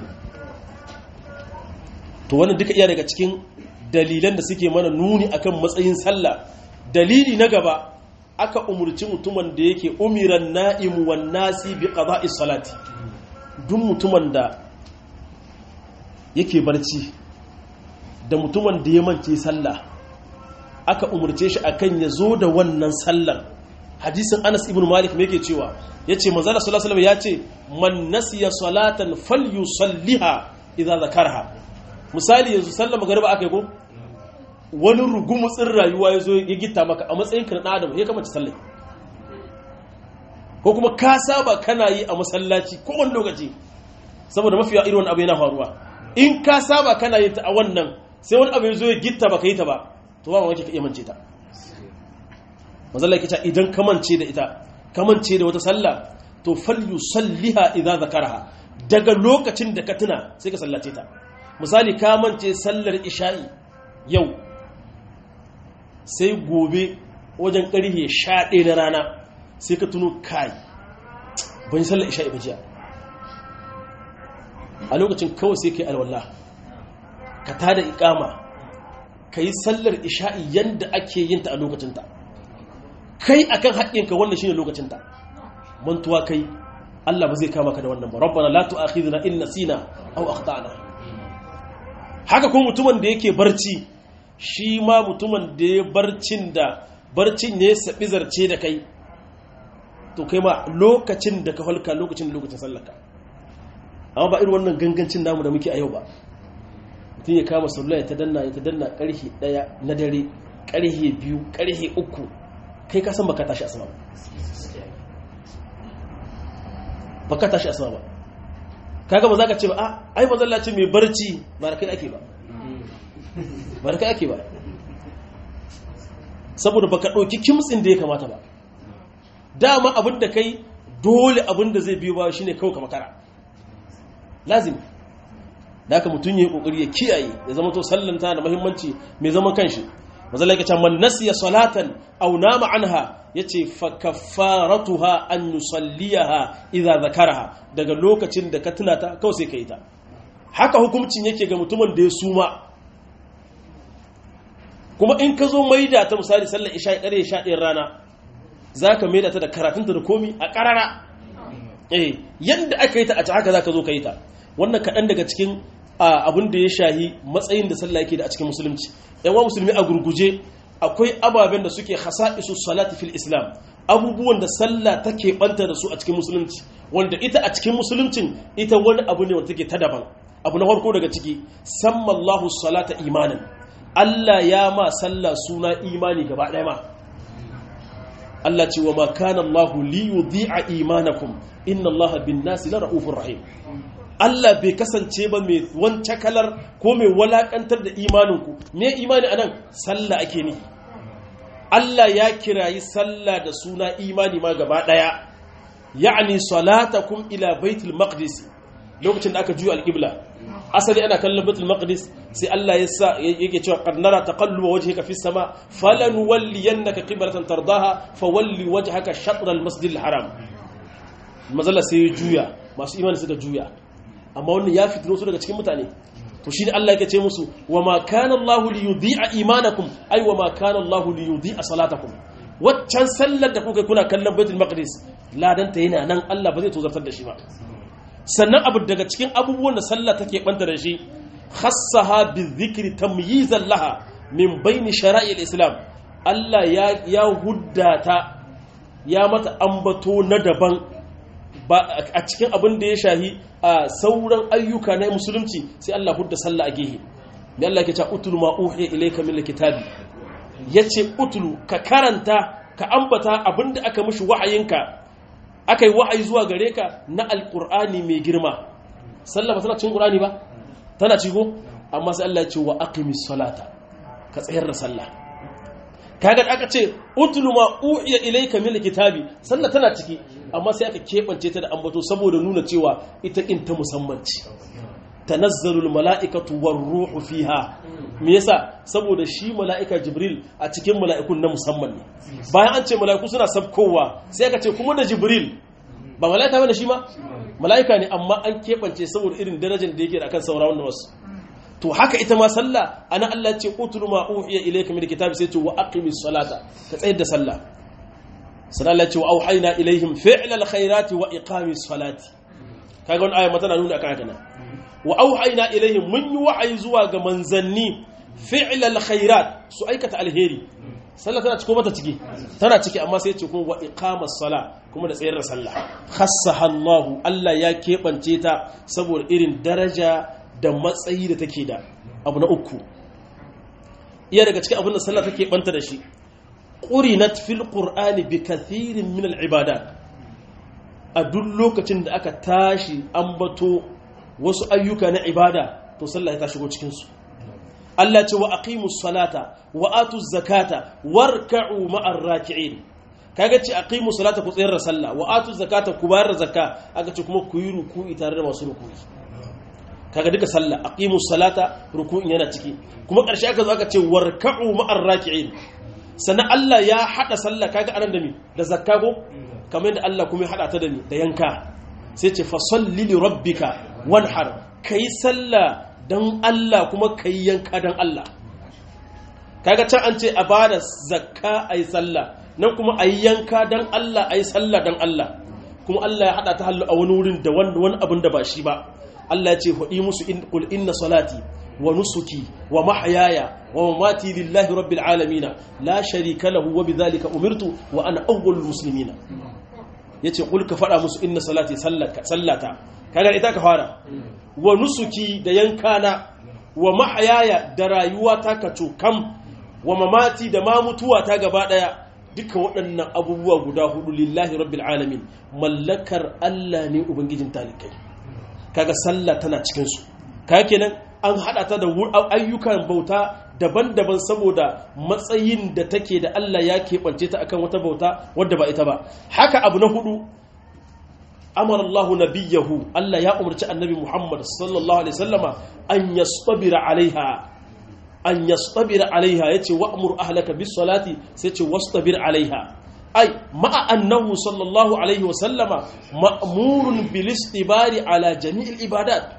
to wannan duka iya daga cikin dalilan da suke mana nuni akan matsayin sallah dalili na gaba aka umurci mutumin da yake umiran na'imu wan nasi bi qada'is salati duk mutumin da yake barci da mutumin da ya mance sallah aka umurce shi akan ya zo da wannan sallar hadisin Anas ibn Malik me yake cewa yace manzo Allah sallallahu alaihi wasallam yace man nasiya salatan falyusalliha idza zakarha misali yanzu sallar magariba aka yi ko wani rugumutsin rayuwa ya zo ya gita maka a matsayin ka na adam ya kamata sallar ko ko kuma ka saba kana yi a masallaci ko wani lokaci saboda mafiya irin wani abu yana faruwa in ka saba kana yin ta a wannan sai wani abu ya zo ya gitta baka yi ta ba to ba mamaki ka iya mance ta mazalla yake cewa idan ka mance da ita ka mance da wata sallah to falyusalliha idza zakaraha daga lokacin da ka tuna sai ka sallace ta misali ka mance sallar isha'i yau sai gobe wajen karhe 11 na rana sai ka tuno kai ban sallar isha'i ba jiya a lokacin kawai sai kai alwallah ka tada ikama ka yi sallar isha'i yanda ake yin ta a lokacinta kai akan haƙƙinka wannan shine lokacinta mantuwa kai Allah ba zai kama ka da wannan ba rabbana la tu'akhidhna in nasina aw akhtana haka kuma mutumin da yake barci shi ma mutumin da ya barcin da barcin ne sabi zarce da kai to kai ma lokacin da ka halka lokacin da lokacin sallaka amma ba irin wannan gangancin namu da muke a yau ba mutum ya kama sallah ya ta danna ya ta danna karhe daya na dare karhe biyu karhe uku kai ka san baka tashi asma ba baka tashi asma ba kaga ba za ka ce ba a ai mazallaci mai barci ba da kai ake ba ba da kai ake ba saboda baka ɗauki kimtsin da ya kamata ba dama abin da kai dole abin da zai biyo ba shine kawai ka makara lazim da haka mutum ya yi kokari ya kiyaye ya zama to sallanta da muhimmanci mai zaman kanshi mazalla yake cewa man nasiya salatan aw nama anha yace fa kaffaratuha an yusalliyaha idza zakaraha daga lokacin da ka tuna ta kawai sai kai ta haka hukuncin yake ga mutumin da ya suma kuma in ka zo maida ta misali sallar isha ƙare sha ɗayan rana za ka maida ta da karatunta da komi a ƙarara eh yadda aka yi ta a ta haka za ka zo ka yi ta wannan kaɗan daga cikin abin da ya shahi matsayin da sallah yake da a cikin musulunci yawan musulmi a gurguje akwai ababen da suke isu salati fil islam abubuwan da sallah take banta da su a cikin musulunci wanda ita a cikin musuluncin ita wani abu ne wanda take ta daban abu na farko daga ciki sammallahu salata imanin Allah ya ma sallah suna imani gaba ɗaya ma Allah ce wa ma kana Allah li yudhi'a imanakum inna Allah bin nasi la ra'ufur rahim Allah bai kasance ba mai wance kalar ko mai walakantar da imaninku me imani anan sallah ake ni Allah ya kirayi sallah da suna imani ma gaba daya ya'ni salatakum ila baitul maqdis lokacin da aka juya alqibla asali ana kallon baitul maqdis sai Allah ya sa yake cewa qad nara taqalluba wajhika fis sama falanuwalliyannaka qiblatan tardaha fawalli wajhaka shatr al masjid al haram mazalla sai ya juya masu imani suka juya amma wannan ya fitino su daga cikin mutane to shi ne Allah yake ce musu wa ma kana Allah li yudhi'a imanakum ay wa ma kana Allah li yudhi'a salatakum waccan sallar da kuka kuna kallon Baitul Maqdis ladan ta yana nan Allah ba zai tozartar da shi ba sannan abu daga cikin abubuwan da sallah take banta da shi khassaha bizikri tamyizan laha min baini shara'il islam Allah ya ya huddata ya mata ambato na daban a cikin abin da ya shahi a sauran ayyuka na musulunci sai Allah hudda sallah a gehe mai Allah ke ce utulu ma uhiya ilayka min alkitabi yace utulu ka karanta ka ambata abin da aka mishi wa'ayinka aka yi wa'ayi zuwa gare ka na alqur'ani mai girma sallah ba tana cikin qur'ani ba tana cigo amma sai Allah ya ce wa aqimis salata ka tsayar da sallah kaga aka ce utlu ma uhiya ilayka min alkitabi sallah tana ciki amma sai aka kebance ta da ambato saboda nuna cewa ita in ta musamman ce tanazzalul mala'ikatu war ruhu fiha me yasa saboda shi mala'ika jibril a cikin mala'ikun na musamman ne bayan an ce mala'iku suna sabkowa sai aka ce kuma da jibril ba mala'ika bane shi ma mala'ika ne amma an kebance saboda irin darajar da yake da akan sauraron wasu to haka ita ma sallah ana Allah ce utlu ma uhiya ilayka min kitabi sai ce wa aqimis salata ka tsayar da sallah sannan Allah ce wa auhayna ilaihim fi'lal khairati wa iqamis salati kaga wannan aya tana nuna akan haka nan wa auhayna ilaihim mun yi wa'ayi zuwa ga manzanni fi'lal khairat su aikata alheri sallah tana ciko mata ciki tana ciki amma sai ce kuma wa iqamas sala kuma da tsayar da sallah khassaha Allah Allah ya kebance ta saboda irin daraja da matsayi da take da abu na uku iya daga cikin abin da sallah take banta da shi qurinat fil qur'ani bi kathirin min al ibadat a duk lokacin da aka tashi ambato wasu ayyuka na ibada to sallah ta shigo cikin su Allah ce wa aqimus salata wa atuz zakata warka'u ma'ar raki'in kaga ce aqimus salata ku tsayar da sallah wa atuz zakata ku bayar da zakka aka ce kuma ku yi ruku'i tare da masu ruku'i kaga duka sallah aqimus salata ruku'in yana ciki kuma ƙarshe aka zo aka ce warka'u ma'ar raki'in sannan Allah ya hada sallah kaga anan da mi da zakka ko kamar da Allah kuma ya hada ta da mi da yanka sai ce fa salli li rabbika wanhar kai sallah dan Allah kuma kai yanka dan Allah kaga can an ce a bada zakka ayi sallah nan kuma ayi yanka dan Allah ayi sallah dan Allah kuma Allah ya hada ta hallu a wani wurin da wani abin da ba shi ba Allah ya ce hudi musu in qul inna salati wa nusuki wa mahyaya wa mamati lillahi rabbil alamin la sharika lahu wa bidhalika umirtu wa ana awwalul muslimin yace qul ka fada musu inna salati sallaka sallata kaga ita ka fara wa nusuki da yankana wa mahyaya da rayuwa ta kaco kam wa mamati da ma mutuwa ta gaba daya duka waɗannan abubuwa guda hudu lillahi rabbil alamin mallakar Allah ne ubangijin talikai kaga sallah tana cikin su kaga kenan an hada ta da ayyukan bauta daban-daban saboda matsayin da take da Allah ya keɓance ta akan wata bauta wadda ba ita ba haka abu na hudu amara Allah nabiyahu Allah ya umarci annabi Muhammad sallallahu alaihi wasallama an yastabira alaiha an yastabira alaiha yace wa'mur ahlaka bis salati sai ce wastabir alaiha ai ma'a annahu sallallahu alaihi wasallama ma'murun bil istibari ala jami'il ibadat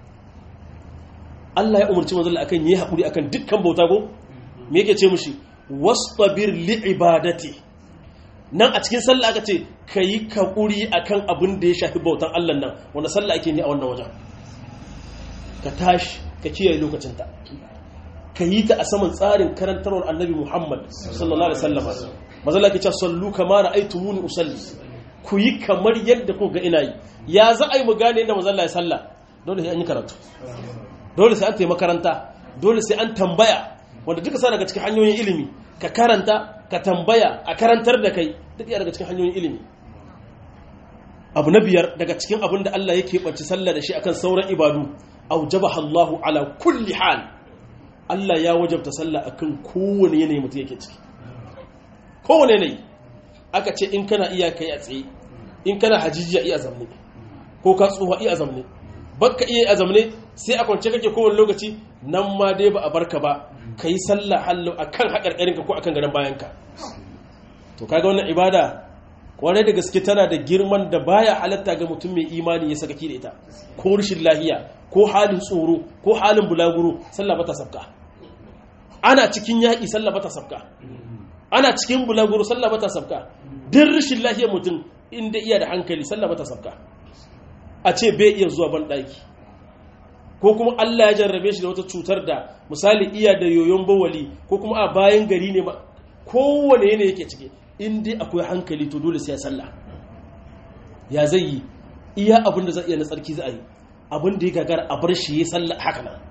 Allah ya umarci manzon akan yi hakuri akan dukkan bauta go me yake ce mushi wastabir li ibadati nan a cikin sallah aka ce kayi kakuri akan abin da ya shafi bautan Allah nan wanda sallah ake ni a wannan wajen ka tashi ka kiyaye lokacin ta ka yi ta a saman tsarin karantarwar annabi Muhammad sallallahu alaihi wasallam mazalla ke cewa sallu kama ra'aytumuni usalli ku yi kamar yadda kuka ga ina yi ya za a yi mu gane yadda mazalla ya salla dole sai an yi karatu dole sai an tayi makaranta dole sai an tambaya wanda duka sa daga cikin hanyoyin ilimi ka karanta ka tambaya a karantar da kai duk ya daga cikin hanyoyin ilimi abu na biyar daga cikin abin da Allah yake ɓanci sallah da shi akan sauran ibadu aujabaha Allahu ala kulli hal Allah ya wajabta sallah akan kowane yanayi mutum yake ciki kowane yanayi aka ce in kana iya kai a tsaye in kana hajijiya iya zamne ko ka tsuha iya zamne bakka iya a zamne sai a kwance kake kowane lokaci nan ma dai ba a barka ba ka yi sallah hallo akan haƙarƙarinka ko akan gadon bayanka to kaga wannan ibada kwarai da gaske tana da girman da baya halatta ga mutum mai imani ya saka da ita ko rashin lahiya ko halin tsoro ko halin bulaguro sallah bata sabka ana cikin yaƙi sallah bata sabka ana cikin bulaguro sallah bata sabka duk rashin lahiyar mutum inda iya da hankali sallah bata sabka a ce bai iya zuwa ban ɗaki ko kuma Allah ya jarrabe shi da wata cutar da misali iya da yoyon bawali ko kuma a bayan gari ne kowane yanayi yake ciki in dai akwai hankali to dole sai ya sallah ya zai yi iya abin da zai iya na tsarki za a yi abin da ya gagara a bar shi ya sallah haka nan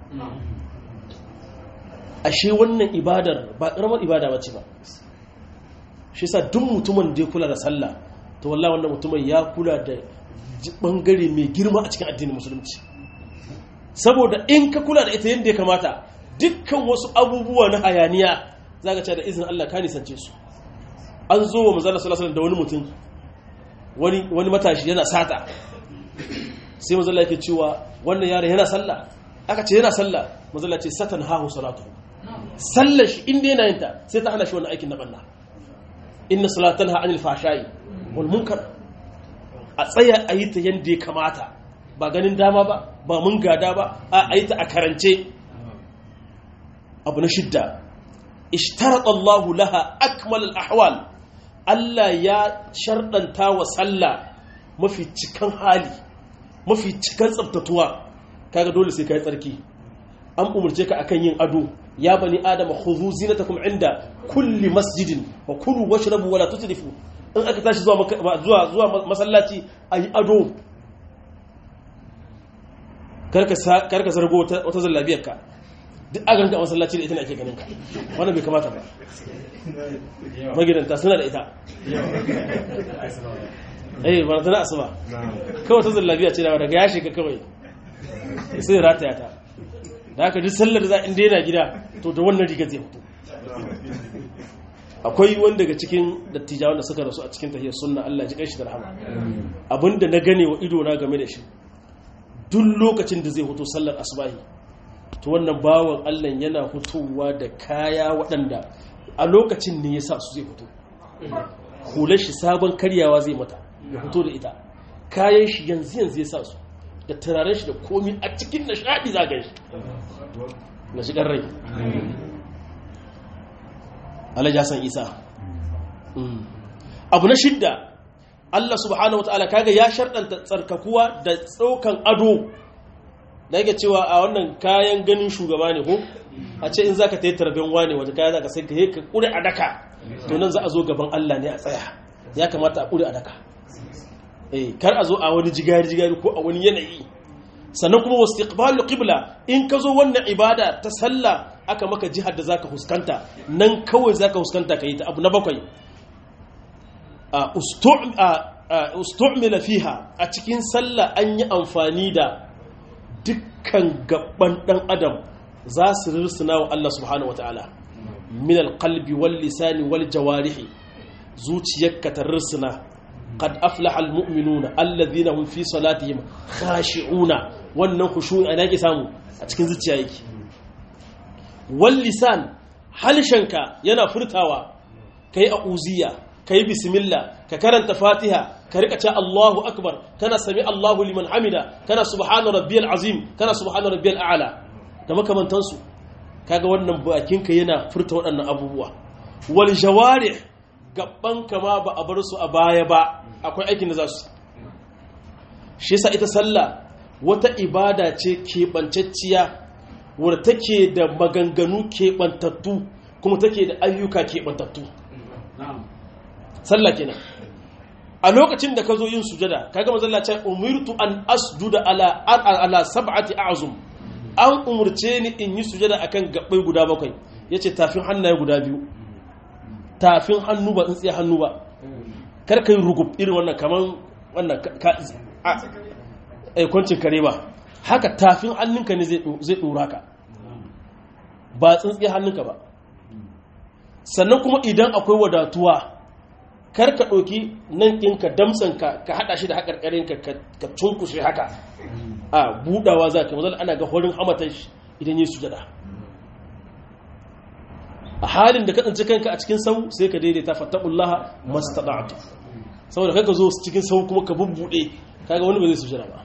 ashe wannan ibadar ba karamar ibada ba ce ba shi sa duk mutumin da ya kula da sallah to wallahi wannan mutumin ya kula da bangare mai girma a cikin addinin musulunci saboda in ka kula da ita yadda ya kamata dukkan wasu abubuwa na hayaniya za ka ce da izinin Allah ka nisance su an zo wa mazala salasalar da wani mutum wani matashi yana sata sai mazala yake cewa wannan yaron yana sallah aka ce yana sallah mazala ce satan hahu salatu sallar shi inda yana yinta sai ta hana shi wani aikin na banna inna salatan ha anil fashayi wal munkar a tsaya a yi ta yadda ya kamata ba ganin dama ba ba mun gada ba a yi ta a karance abu na shidda ishtarat Allah laha akmal al-ahwal Allah ya sharɗanta wa sallah mafi cikan hali mafi cikan tsabtatuwa kaga dole sai kai tsarki an umurce ka akan yin ado ya bani adama khudhu zinatakum inda kulli masjidin wa kulu washrabu wala tusrifu in aka tashi zuwa zuwa zuwa masallaci ayi ado karka zargo wata zallabiyar ka duk agan ka masallaci da ita ne ake ganin ka wannan bai kamata ba magidanta suna da ita eh ba ta asuba kawai ta zallabiya ce daga ya shiga kawai sai rataya ta da haka duk sallar za in daina gida to da wannan riga zai fito akwai wani daga cikin dattijawan da suka rasu a cikin tahiyar sunna Allah ji kanshi da rahama abinda na gane wa ido na game da shi duk lokacin da zai fito sallar asubahi to wannan bawan Allah yana fitowa da kaya waɗanda a lokacin ne ya sa su zai fito hular shi sabon karyawa zai mata ya fito da ita kayan shi yanzu yanzu ya sa su da turaren shi da komi a cikin nishaɗi za gan shi na shigar rai alaja san isa abu na shidda Allah subhanahu wa ta'ala kaga ya sharɗanta tsarkakuwa da tsaukan ado da yake cewa a wannan kayan ganin shugaba ne ko a ce in zaka tayi tarben wane wata kaya zaka sai ka yi ka kure a daka to nan za a zo gaban Allah ne a tsaya ya kamata a kure a daka eh kar a zo a wani jigari jigari ko a wani yanayi sannan kuma wastiqbalu qibla in ka zo wannan ibada ta sallah aka maka jihar da zaka huskanta nan kawai zaka huskanta kai ta abu na bakwai ustu'mila fiha a cikin sallah an yi amfani da dukkan gaban dan adam za su rirsuna wa Allah subhanahu wataala min alqalbi wal lisani wal jawarihi zuciyarka ta rirsuna qad aflaha almu'minuna alladhina hum fi salatihim khashi'una wannan khushu'i ana yake samu a cikin zuciya yake wal lisan halshenka yana furtawa kai a'uziya kai bismillah ka karanta fatiha ka rika ce Allahu akbar kana sami Allahu liman hamida kana subhana rabbiyal azim kana subhana rabbiyal a'la da makamantansu kaga wannan bakinka yana furta waɗannan abubuwa wal jawarih gaban kama ba a bar su a baya ba akwai aikin da za su shi yasa ita sallah wata ibada ce keɓancacciya wadda take da maganganu keɓantattu kuma take da ayyuka keɓantattu sallah kenan a lokacin da ka zo yin sujada kaga mazalla ce umirtu an asjuda ala ala sab'ati a'zum an umurce ni in yi sujada akan gabbai guda bakwai yace tafin hannaye guda biyu tafin hannu ba tsintsiya hannu ba kar kai rugub irin wannan kaman wannan ka a kwancin kare ba haka tafin hannunka ne zai dora ka ba tsintsiya hannunka ba sannan kuma idan akwai wadatuwa kar ka ɗauki nan ɗinka damtsanka ka haɗa shi da haƙarƙarinka ka cunkushe haka a buɗawa za ka mazal ana ga horin hamatan shi idan yi sujada a halin da ka tsinci kanka a cikin sau sai ka daidaita fattakullaha mastada'atu saboda kai ka zo cikin sau kuma ka bubbuɗe kaga wani ba zai sujada ba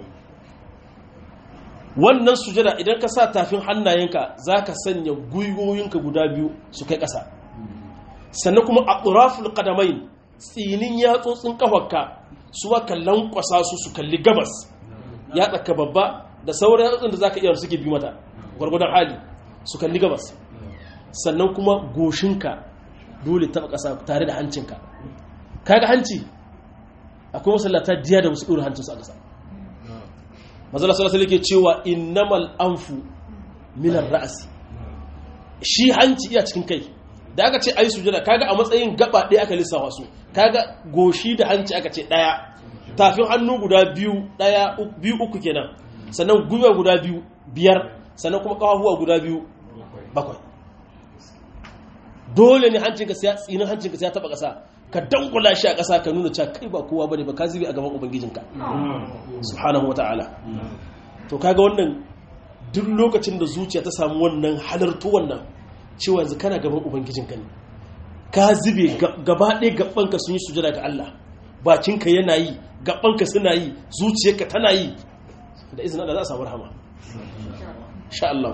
wannan sujada idan ka sa tafin hannayenka za ka sanya gwiwoyinka guda biyu su kai ƙasa sannan kuma a ƙuraful ƙadamai tsinin yatsotsin ƙafarka su aka lankwasa su su kalli gabas ya tsaka babba da sauran yatsotsin da za ka iya suke bi mata gwargwadon hali su kalli gabas sannan kuma goshinka dole taɓa ƙasa tare da hancinka kaga hanci akwai masallata diya da wasu ɗora hancinsu a ƙasa mazala sallallahu alaihi ke cewa innamal anfu minar ra'asi shi hanci iya cikin kai da aka ce ayi sujada kaga a matsayin gaba ɗaya aka lissafa su kaga goshi da hanci aka ce ɗaya tafin hannu guda biyu ɗaya biyu uku kenan sannan gwiwa guda biyu biyar sannan kuma ƙafafuwa guda biyu bakwai dole ne hancinka sai tsinin hancinka sai ya taba ƙasa ka dangula shi a ƙasa ka nuna cewa kai ba kowa bane ba ka zubi a gaban ubangijinka subhanahu wata'ala to kaga wannan duk lokacin da zuciya ta samu wannan halartu wannan cewa yanzu kana gaban ubangijinka ne ka zube gaba ɗaya gabanka sun yi sujada ga Allah bakinka yana yi gabanka suna yi zuciyarka tana yi da izinin Allah za a samu rahama insha Allah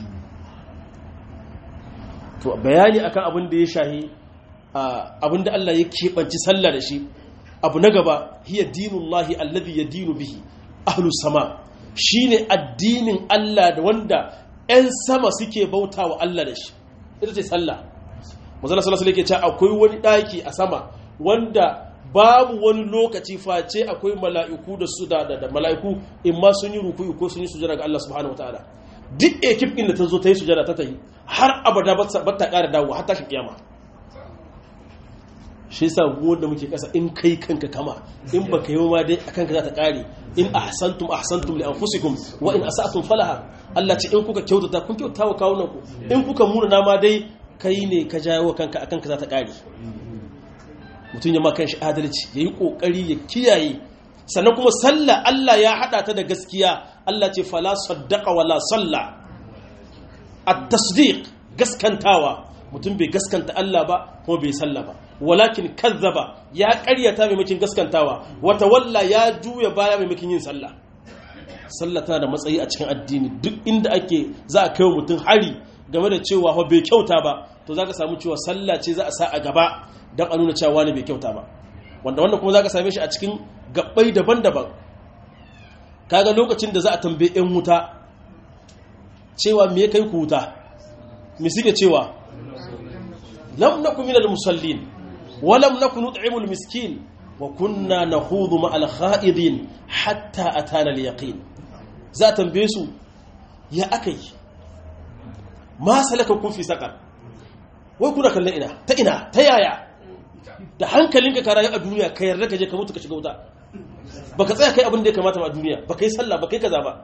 to bayani akan abin da ya shahi abin da Allah ya keɓanci sallah da shi abu na gaba hiya dinullahi alladhi yadinu bihi ahlu sama shine addinin Allah da wanda 'yan sama suke bautawa Allah da shi ita ce sallah manzo sallallahu alaihi wasallam yake akwai wani daki a sama wanda babu wani lokaci face akwai mala'iku da su da da mala'iku in ma sun yi ruku'i ko sun yi sujada ga Allah subhanahu wataala duk ekip ɗin da ta zo ta yi sujada ta ta yi har abada ba ta ƙara dawo har tashin kiyama shi yasa wanda muke kasa in kai kanka kama in baka yi ma dai akan ka za ta kare in ahsantum ahsantum li anfusikum wa in asatum falaha Allah ce in kuka kyautata kun kyautata wa kawunan ku in kuka muna ma dai kai ne ka jawo kanka akan ka za ta kare mutum ya ma kanshi adalci yayi kokari ya kiyaye sannan kuma sallah Allah ya hada ta da gaskiya Allah ce fala saddaqa wala salla at-tasdiq gaskantawa mutum bai gaskanta Allah ba kuma bai salla ba walakin kazzaba ya ƙaryata maimakin gaskantawa wata walla ya juya baya maimakin yin sallah sallah tana da matsayi a cikin addini duk inda ake za a kai mutum hari game da cewa ba bai kyauta ba to za ka samu cewa sallah ce za a sa a gaba don a nuna cewa wani bai kyauta ba wanda wannan kuma za ka same shi a cikin gabbai daban-daban kaga lokacin da za a tambaye 'yan wuta cewa me kai ku wuta me suke cewa lam naku minal musallin wa lam naku nut'imul miskin wa kunna nakhudhu ma'al kha'idin hatta atana al yaqin za tambaye su ya akai ma salaka kun fi saqar wai kuna kallon ina ta ina ta yaya da hankalinka ka rayu a duniya ka yarda ka je ka mutu ka shiga wuta baka tsaya kai abin da ya kamata ba a duniya baka yi sallah baka yi kaza ba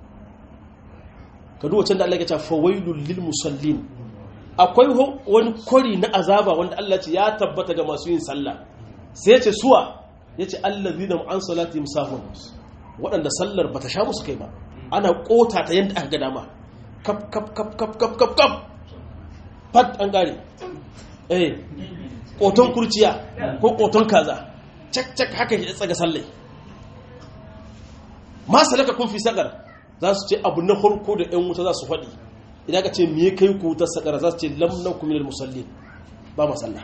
ka duwa can da Allah ya ce fawailul lil musallin akwai wani kwari na azaba wanda Allah ce ya tabbata ga masu yin sallah sai ya ce suwa ya ce allazina an salatihim sahun waɗanda sallar bata sha musu kai ba ana kota ta yadda aka ga dama kap kap kap kap kap kap kap fat an gare eh koton kurciya ko koton kaza cak cak haka ya tsaga sallai ma salaka kun fi sakar za su ce abu na farko da yan wuta za su faɗi idan ka ce me kai ku ta sakar za su ce lam nakum minal musallin ba ma sallah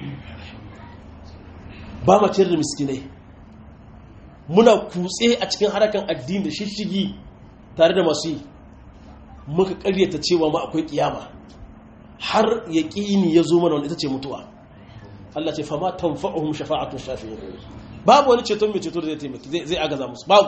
ba ma ciyar da miskinai muna kutse a cikin harakan addini da shishigi tare da masu yi muka karyata cewa ma akwai kiyama har yaqini ya zo mana wanda ita ce mutuwa Allah ce fama tanfa'uhum shafa'atu shafi'in babu wani ceton mai ceto da zai taimaki zai agaza musu babu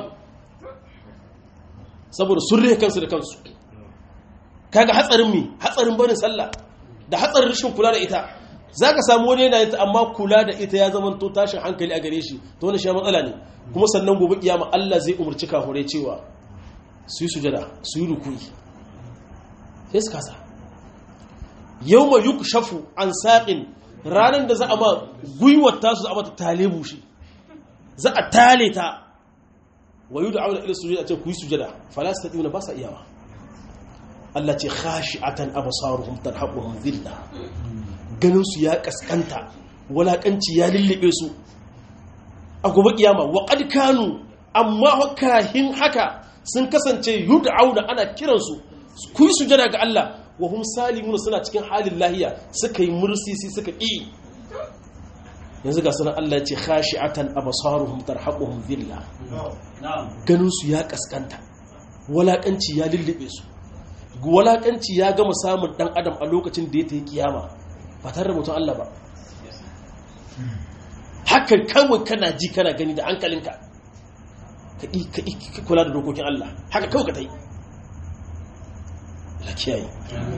saboda sun rihe kansu da kansu kaga hatsarin mi hatsarin barin sallah da hatsarin rashin kula da ita zaka samu wani yana ita amma kula da ita ya zama to tashin hankali a gare shi to wannan shi matsala ne kuma sannan gobe kiyama Allah zai umurci kafirai cewa su yi sujada su yi rukuyi sai su kasa yawma yukshafu an saqin ranar da za a ma gwiwar tasu za a mata tale bushe za a tale ta wa yi da'auna ila sujada ce ku yi sujada falasta ɗiuna ba sa iyawa Allah ce khashi'atan absaruhum tarhaquhum dhilla ganin su ya kaskanta walakanci ya lullube su a gobe kiyama wa qad kanu amma hakahin haka sun kasance yud'auna ana kiransu ku yi sujada ga Allah wa hum salimuna suna cikin halin lahiya suka yi mursisi suka ƙi yanzu ga sunan Allah ce khashi'atan absaruhum tarhaquhum dhilla ganin su ya kaskanta walakanci ya lullube su walakanci ya gama samun dan adam a lokacin da ya tayi kiyama ba tare da mutum Allah ba hakan kawai kana ji kana gani da hankalinka ka ka kula da dokokin Allah haka kawai ka tayi la kiyaye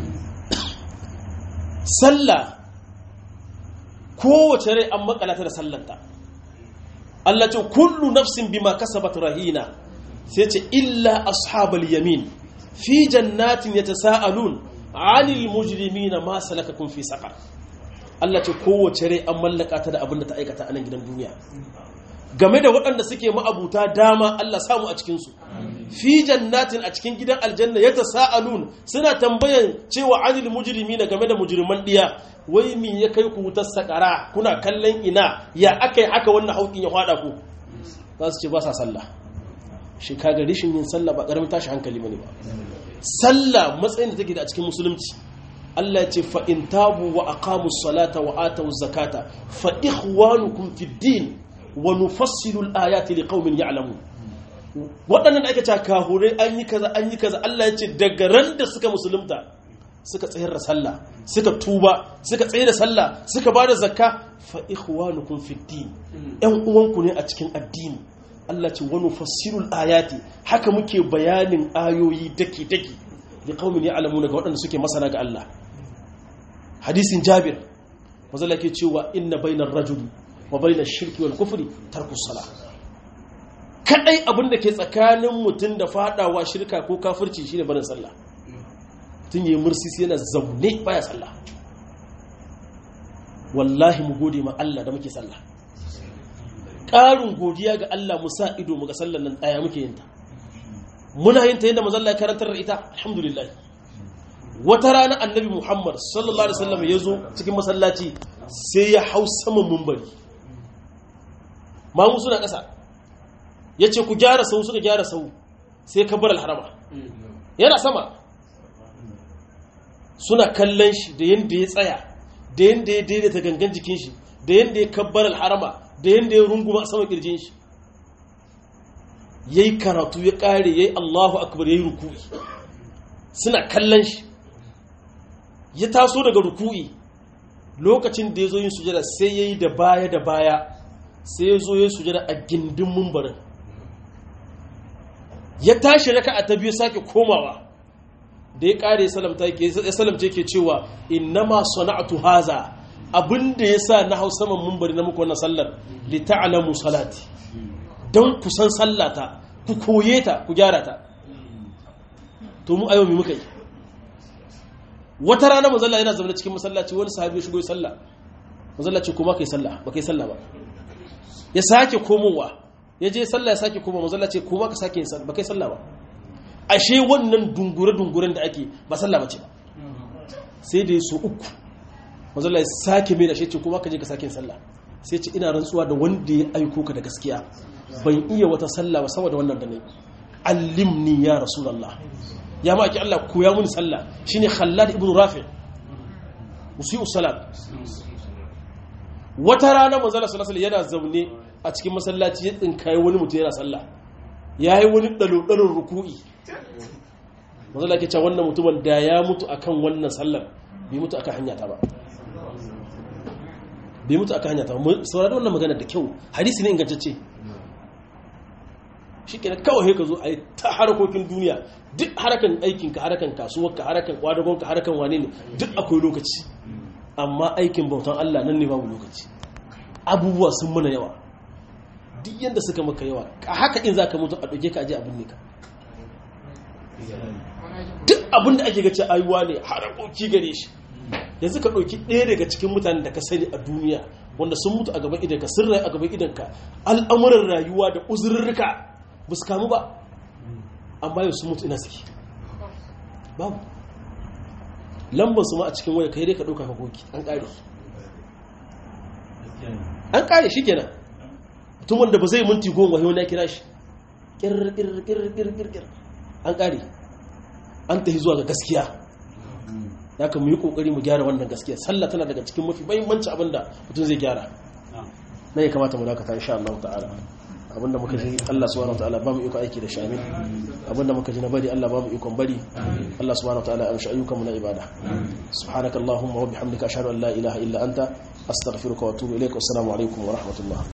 sallah kowace rai an makalata da sallanta Allah ce kullu nafsin bima kasabat rahina sai ce illa ashabal yamin fi jannatin yatasaalun anil mujrimina ma salakakum fi saqar Allah ce kowace rai an mallaka ta da abin da ta aikata a nan gidan duniya game da waɗanda suke ma'abuta dama Allah samu a cikinsu fi jannatin a cikin gidan aljanna ya tasa'alun suna tambayan cewa anil mujrimi na game da mujriman diya wai mi ya kai ku wutar sakara kuna kallon ina ya aka yi haka wannan haukin ya hada ku za su ce ba sa sallah shi kaga rishin yin sallah ba karamin tashi hankali bane ba sallah matsayin da take da a cikin musulunci Allah ya ce fa in tabu wa aqamu salata wa atu zakata fa ikhwanukum fid din wa nufassilu al-ayati liqaumin ya'lamun waɗannan da ake cewa kahurai an yi kaza an yi kaza Allah ya ce daga ran da suka musulunta suka tsayar da sallah suka tuba suka tsaye da sallah suka bada zakka fa ikhwanukum fid din ƴan uwanku ne a cikin addini Allah ce wa nufassilu al-ayati haka muke bayanin ayoyi dake dake liqaumin ya'lamun ga waɗanda suke masana ga Allah hadisin Jabir mazala ke cewa inna bainar rajuli wa bainar shirki wal kufri tarkus sala kadai abin da ke tsakanin mutum da fadawa shirka ko kafirci shine barin sallah tun yi mursisi yana zaune baya sallah wallahi mu gode ma Allah da muke sallah ƙarin godiya ga Allah mu sa ido mu ga sallan nan tsaya muke yin ta muna yin ta yadda mazalla ya karantar da ita alhamdulillah wata rana annabi muhammad sallallahu alaihi wasallam ya zo cikin masallaci sai ya hau saman mumbari mamu suna ƙasa ya ce ku gyara sau suka gyara sau sai ka bar alharama yana sama suna kallon shi da yadda ya tsaya da yadda ya daidaita gangan jikin shi da yadda ya kabbar alharama da yadda ya runguma a sama kirjin shi ya yi karatu ya ƙare ya yi allahu akbar ya yi ruku'i suna kallon shi ya taso daga ruku'i lokacin da ya zo yin sujada sai ya yi da baya da baya sai ya zo ya yi sujada a gindin mumbarin ya tashi raka a ta biyu sake komawa da ya ƙare ya salamta ke cewa innama sana'atu haza abinda ya sa na hau saman mumbari na muku wannan sallar li ta'lamu salati don ku san sallata ku koye ta ku gyara ta to mu ayo mi muka yi wata rana manzalla yana zama cikin masallaci wani sahabi ya shigo sallah manzalla ce kuma kai sallah ba kai sallah ba ya sake komowa ya je sallah ya sake komowa manzalla ce kuma ka sake yin sallah ba kai sallah ba ashe wannan dungure dunguren da ake ba sallah bace ba sai da ya so uku manzalla ya sake mai da shi ce kuma ka je ka sake yin sallah sai ce ina rantsuwa da wanda ya aiko ka da gaskiya ban iya wata sallah ba saboda wannan da ne allimni ya rasulullah ya ma ake Allah koya mun sallah shine Khallad ibn Rafi usiu salat wata rana manzo Allah sallallahu yana zaune a cikin masallaci ya tsinkaye wani mutum yana sallah yayi wani dalo dalon ruku'i manzo Allah ke cewa wannan mutumin da ya mutu akan wannan sallar bai mutu akan hanya ta ba bai mutu akan hanya ta ba saurari wannan magana da kyau hadisi ne ingantacce shi kenan kawai ka zo a yi ta harkokin duniya duk harakan aikinka harakan kasuwarka harakan kwadagonka harakan wane ne duk akwai lokaci amma aikin bautan Allah nan ne babu lokaci abubuwa sun mana yawa duk yadda suka maka yawa a haka in za ka mutu a ɗauke ka aje abin ne ka duk abin da ake gace ayuwa ne harakoki gare shi yanzu ka ɗauki ɗaya daga cikin mutanen da ka sani a duniya wanda sun mutu a gaban idanka sun rayu a gaban idanka al'amuran rayuwa da uzurrurruka ba su kamu ba amma yau sun mutu ina suke babu lambar su ma a cikin waya kai dai ka ɗauka ka koki an ƙare an ƙare shi kenan tun wanda ba zai minti goma yau na kira shi ƙirƙirƙirƙirƙir an ƙare an tafi zuwa ga gaskiya ya ka mu yi ƙoƙari mu gyara wannan gaskiya sallah tana daga cikin mafi mahimmanci abin da mutum zai gyara na ya kamata mu dakata insha Allah ta'ala abinda muka ji Allah subhanahu wataala ba mu iko aiki da shami abinda muka ji na bari Allah ba mu ikon bari Allah subhanahu wataala ya amshi ayyukan mu na ibada subhanakallahumma wa bihamdika ashhadu an la ilaha illa anta astaghfiruka wa atubu ilaik assalamu alaikum wa rahmatullah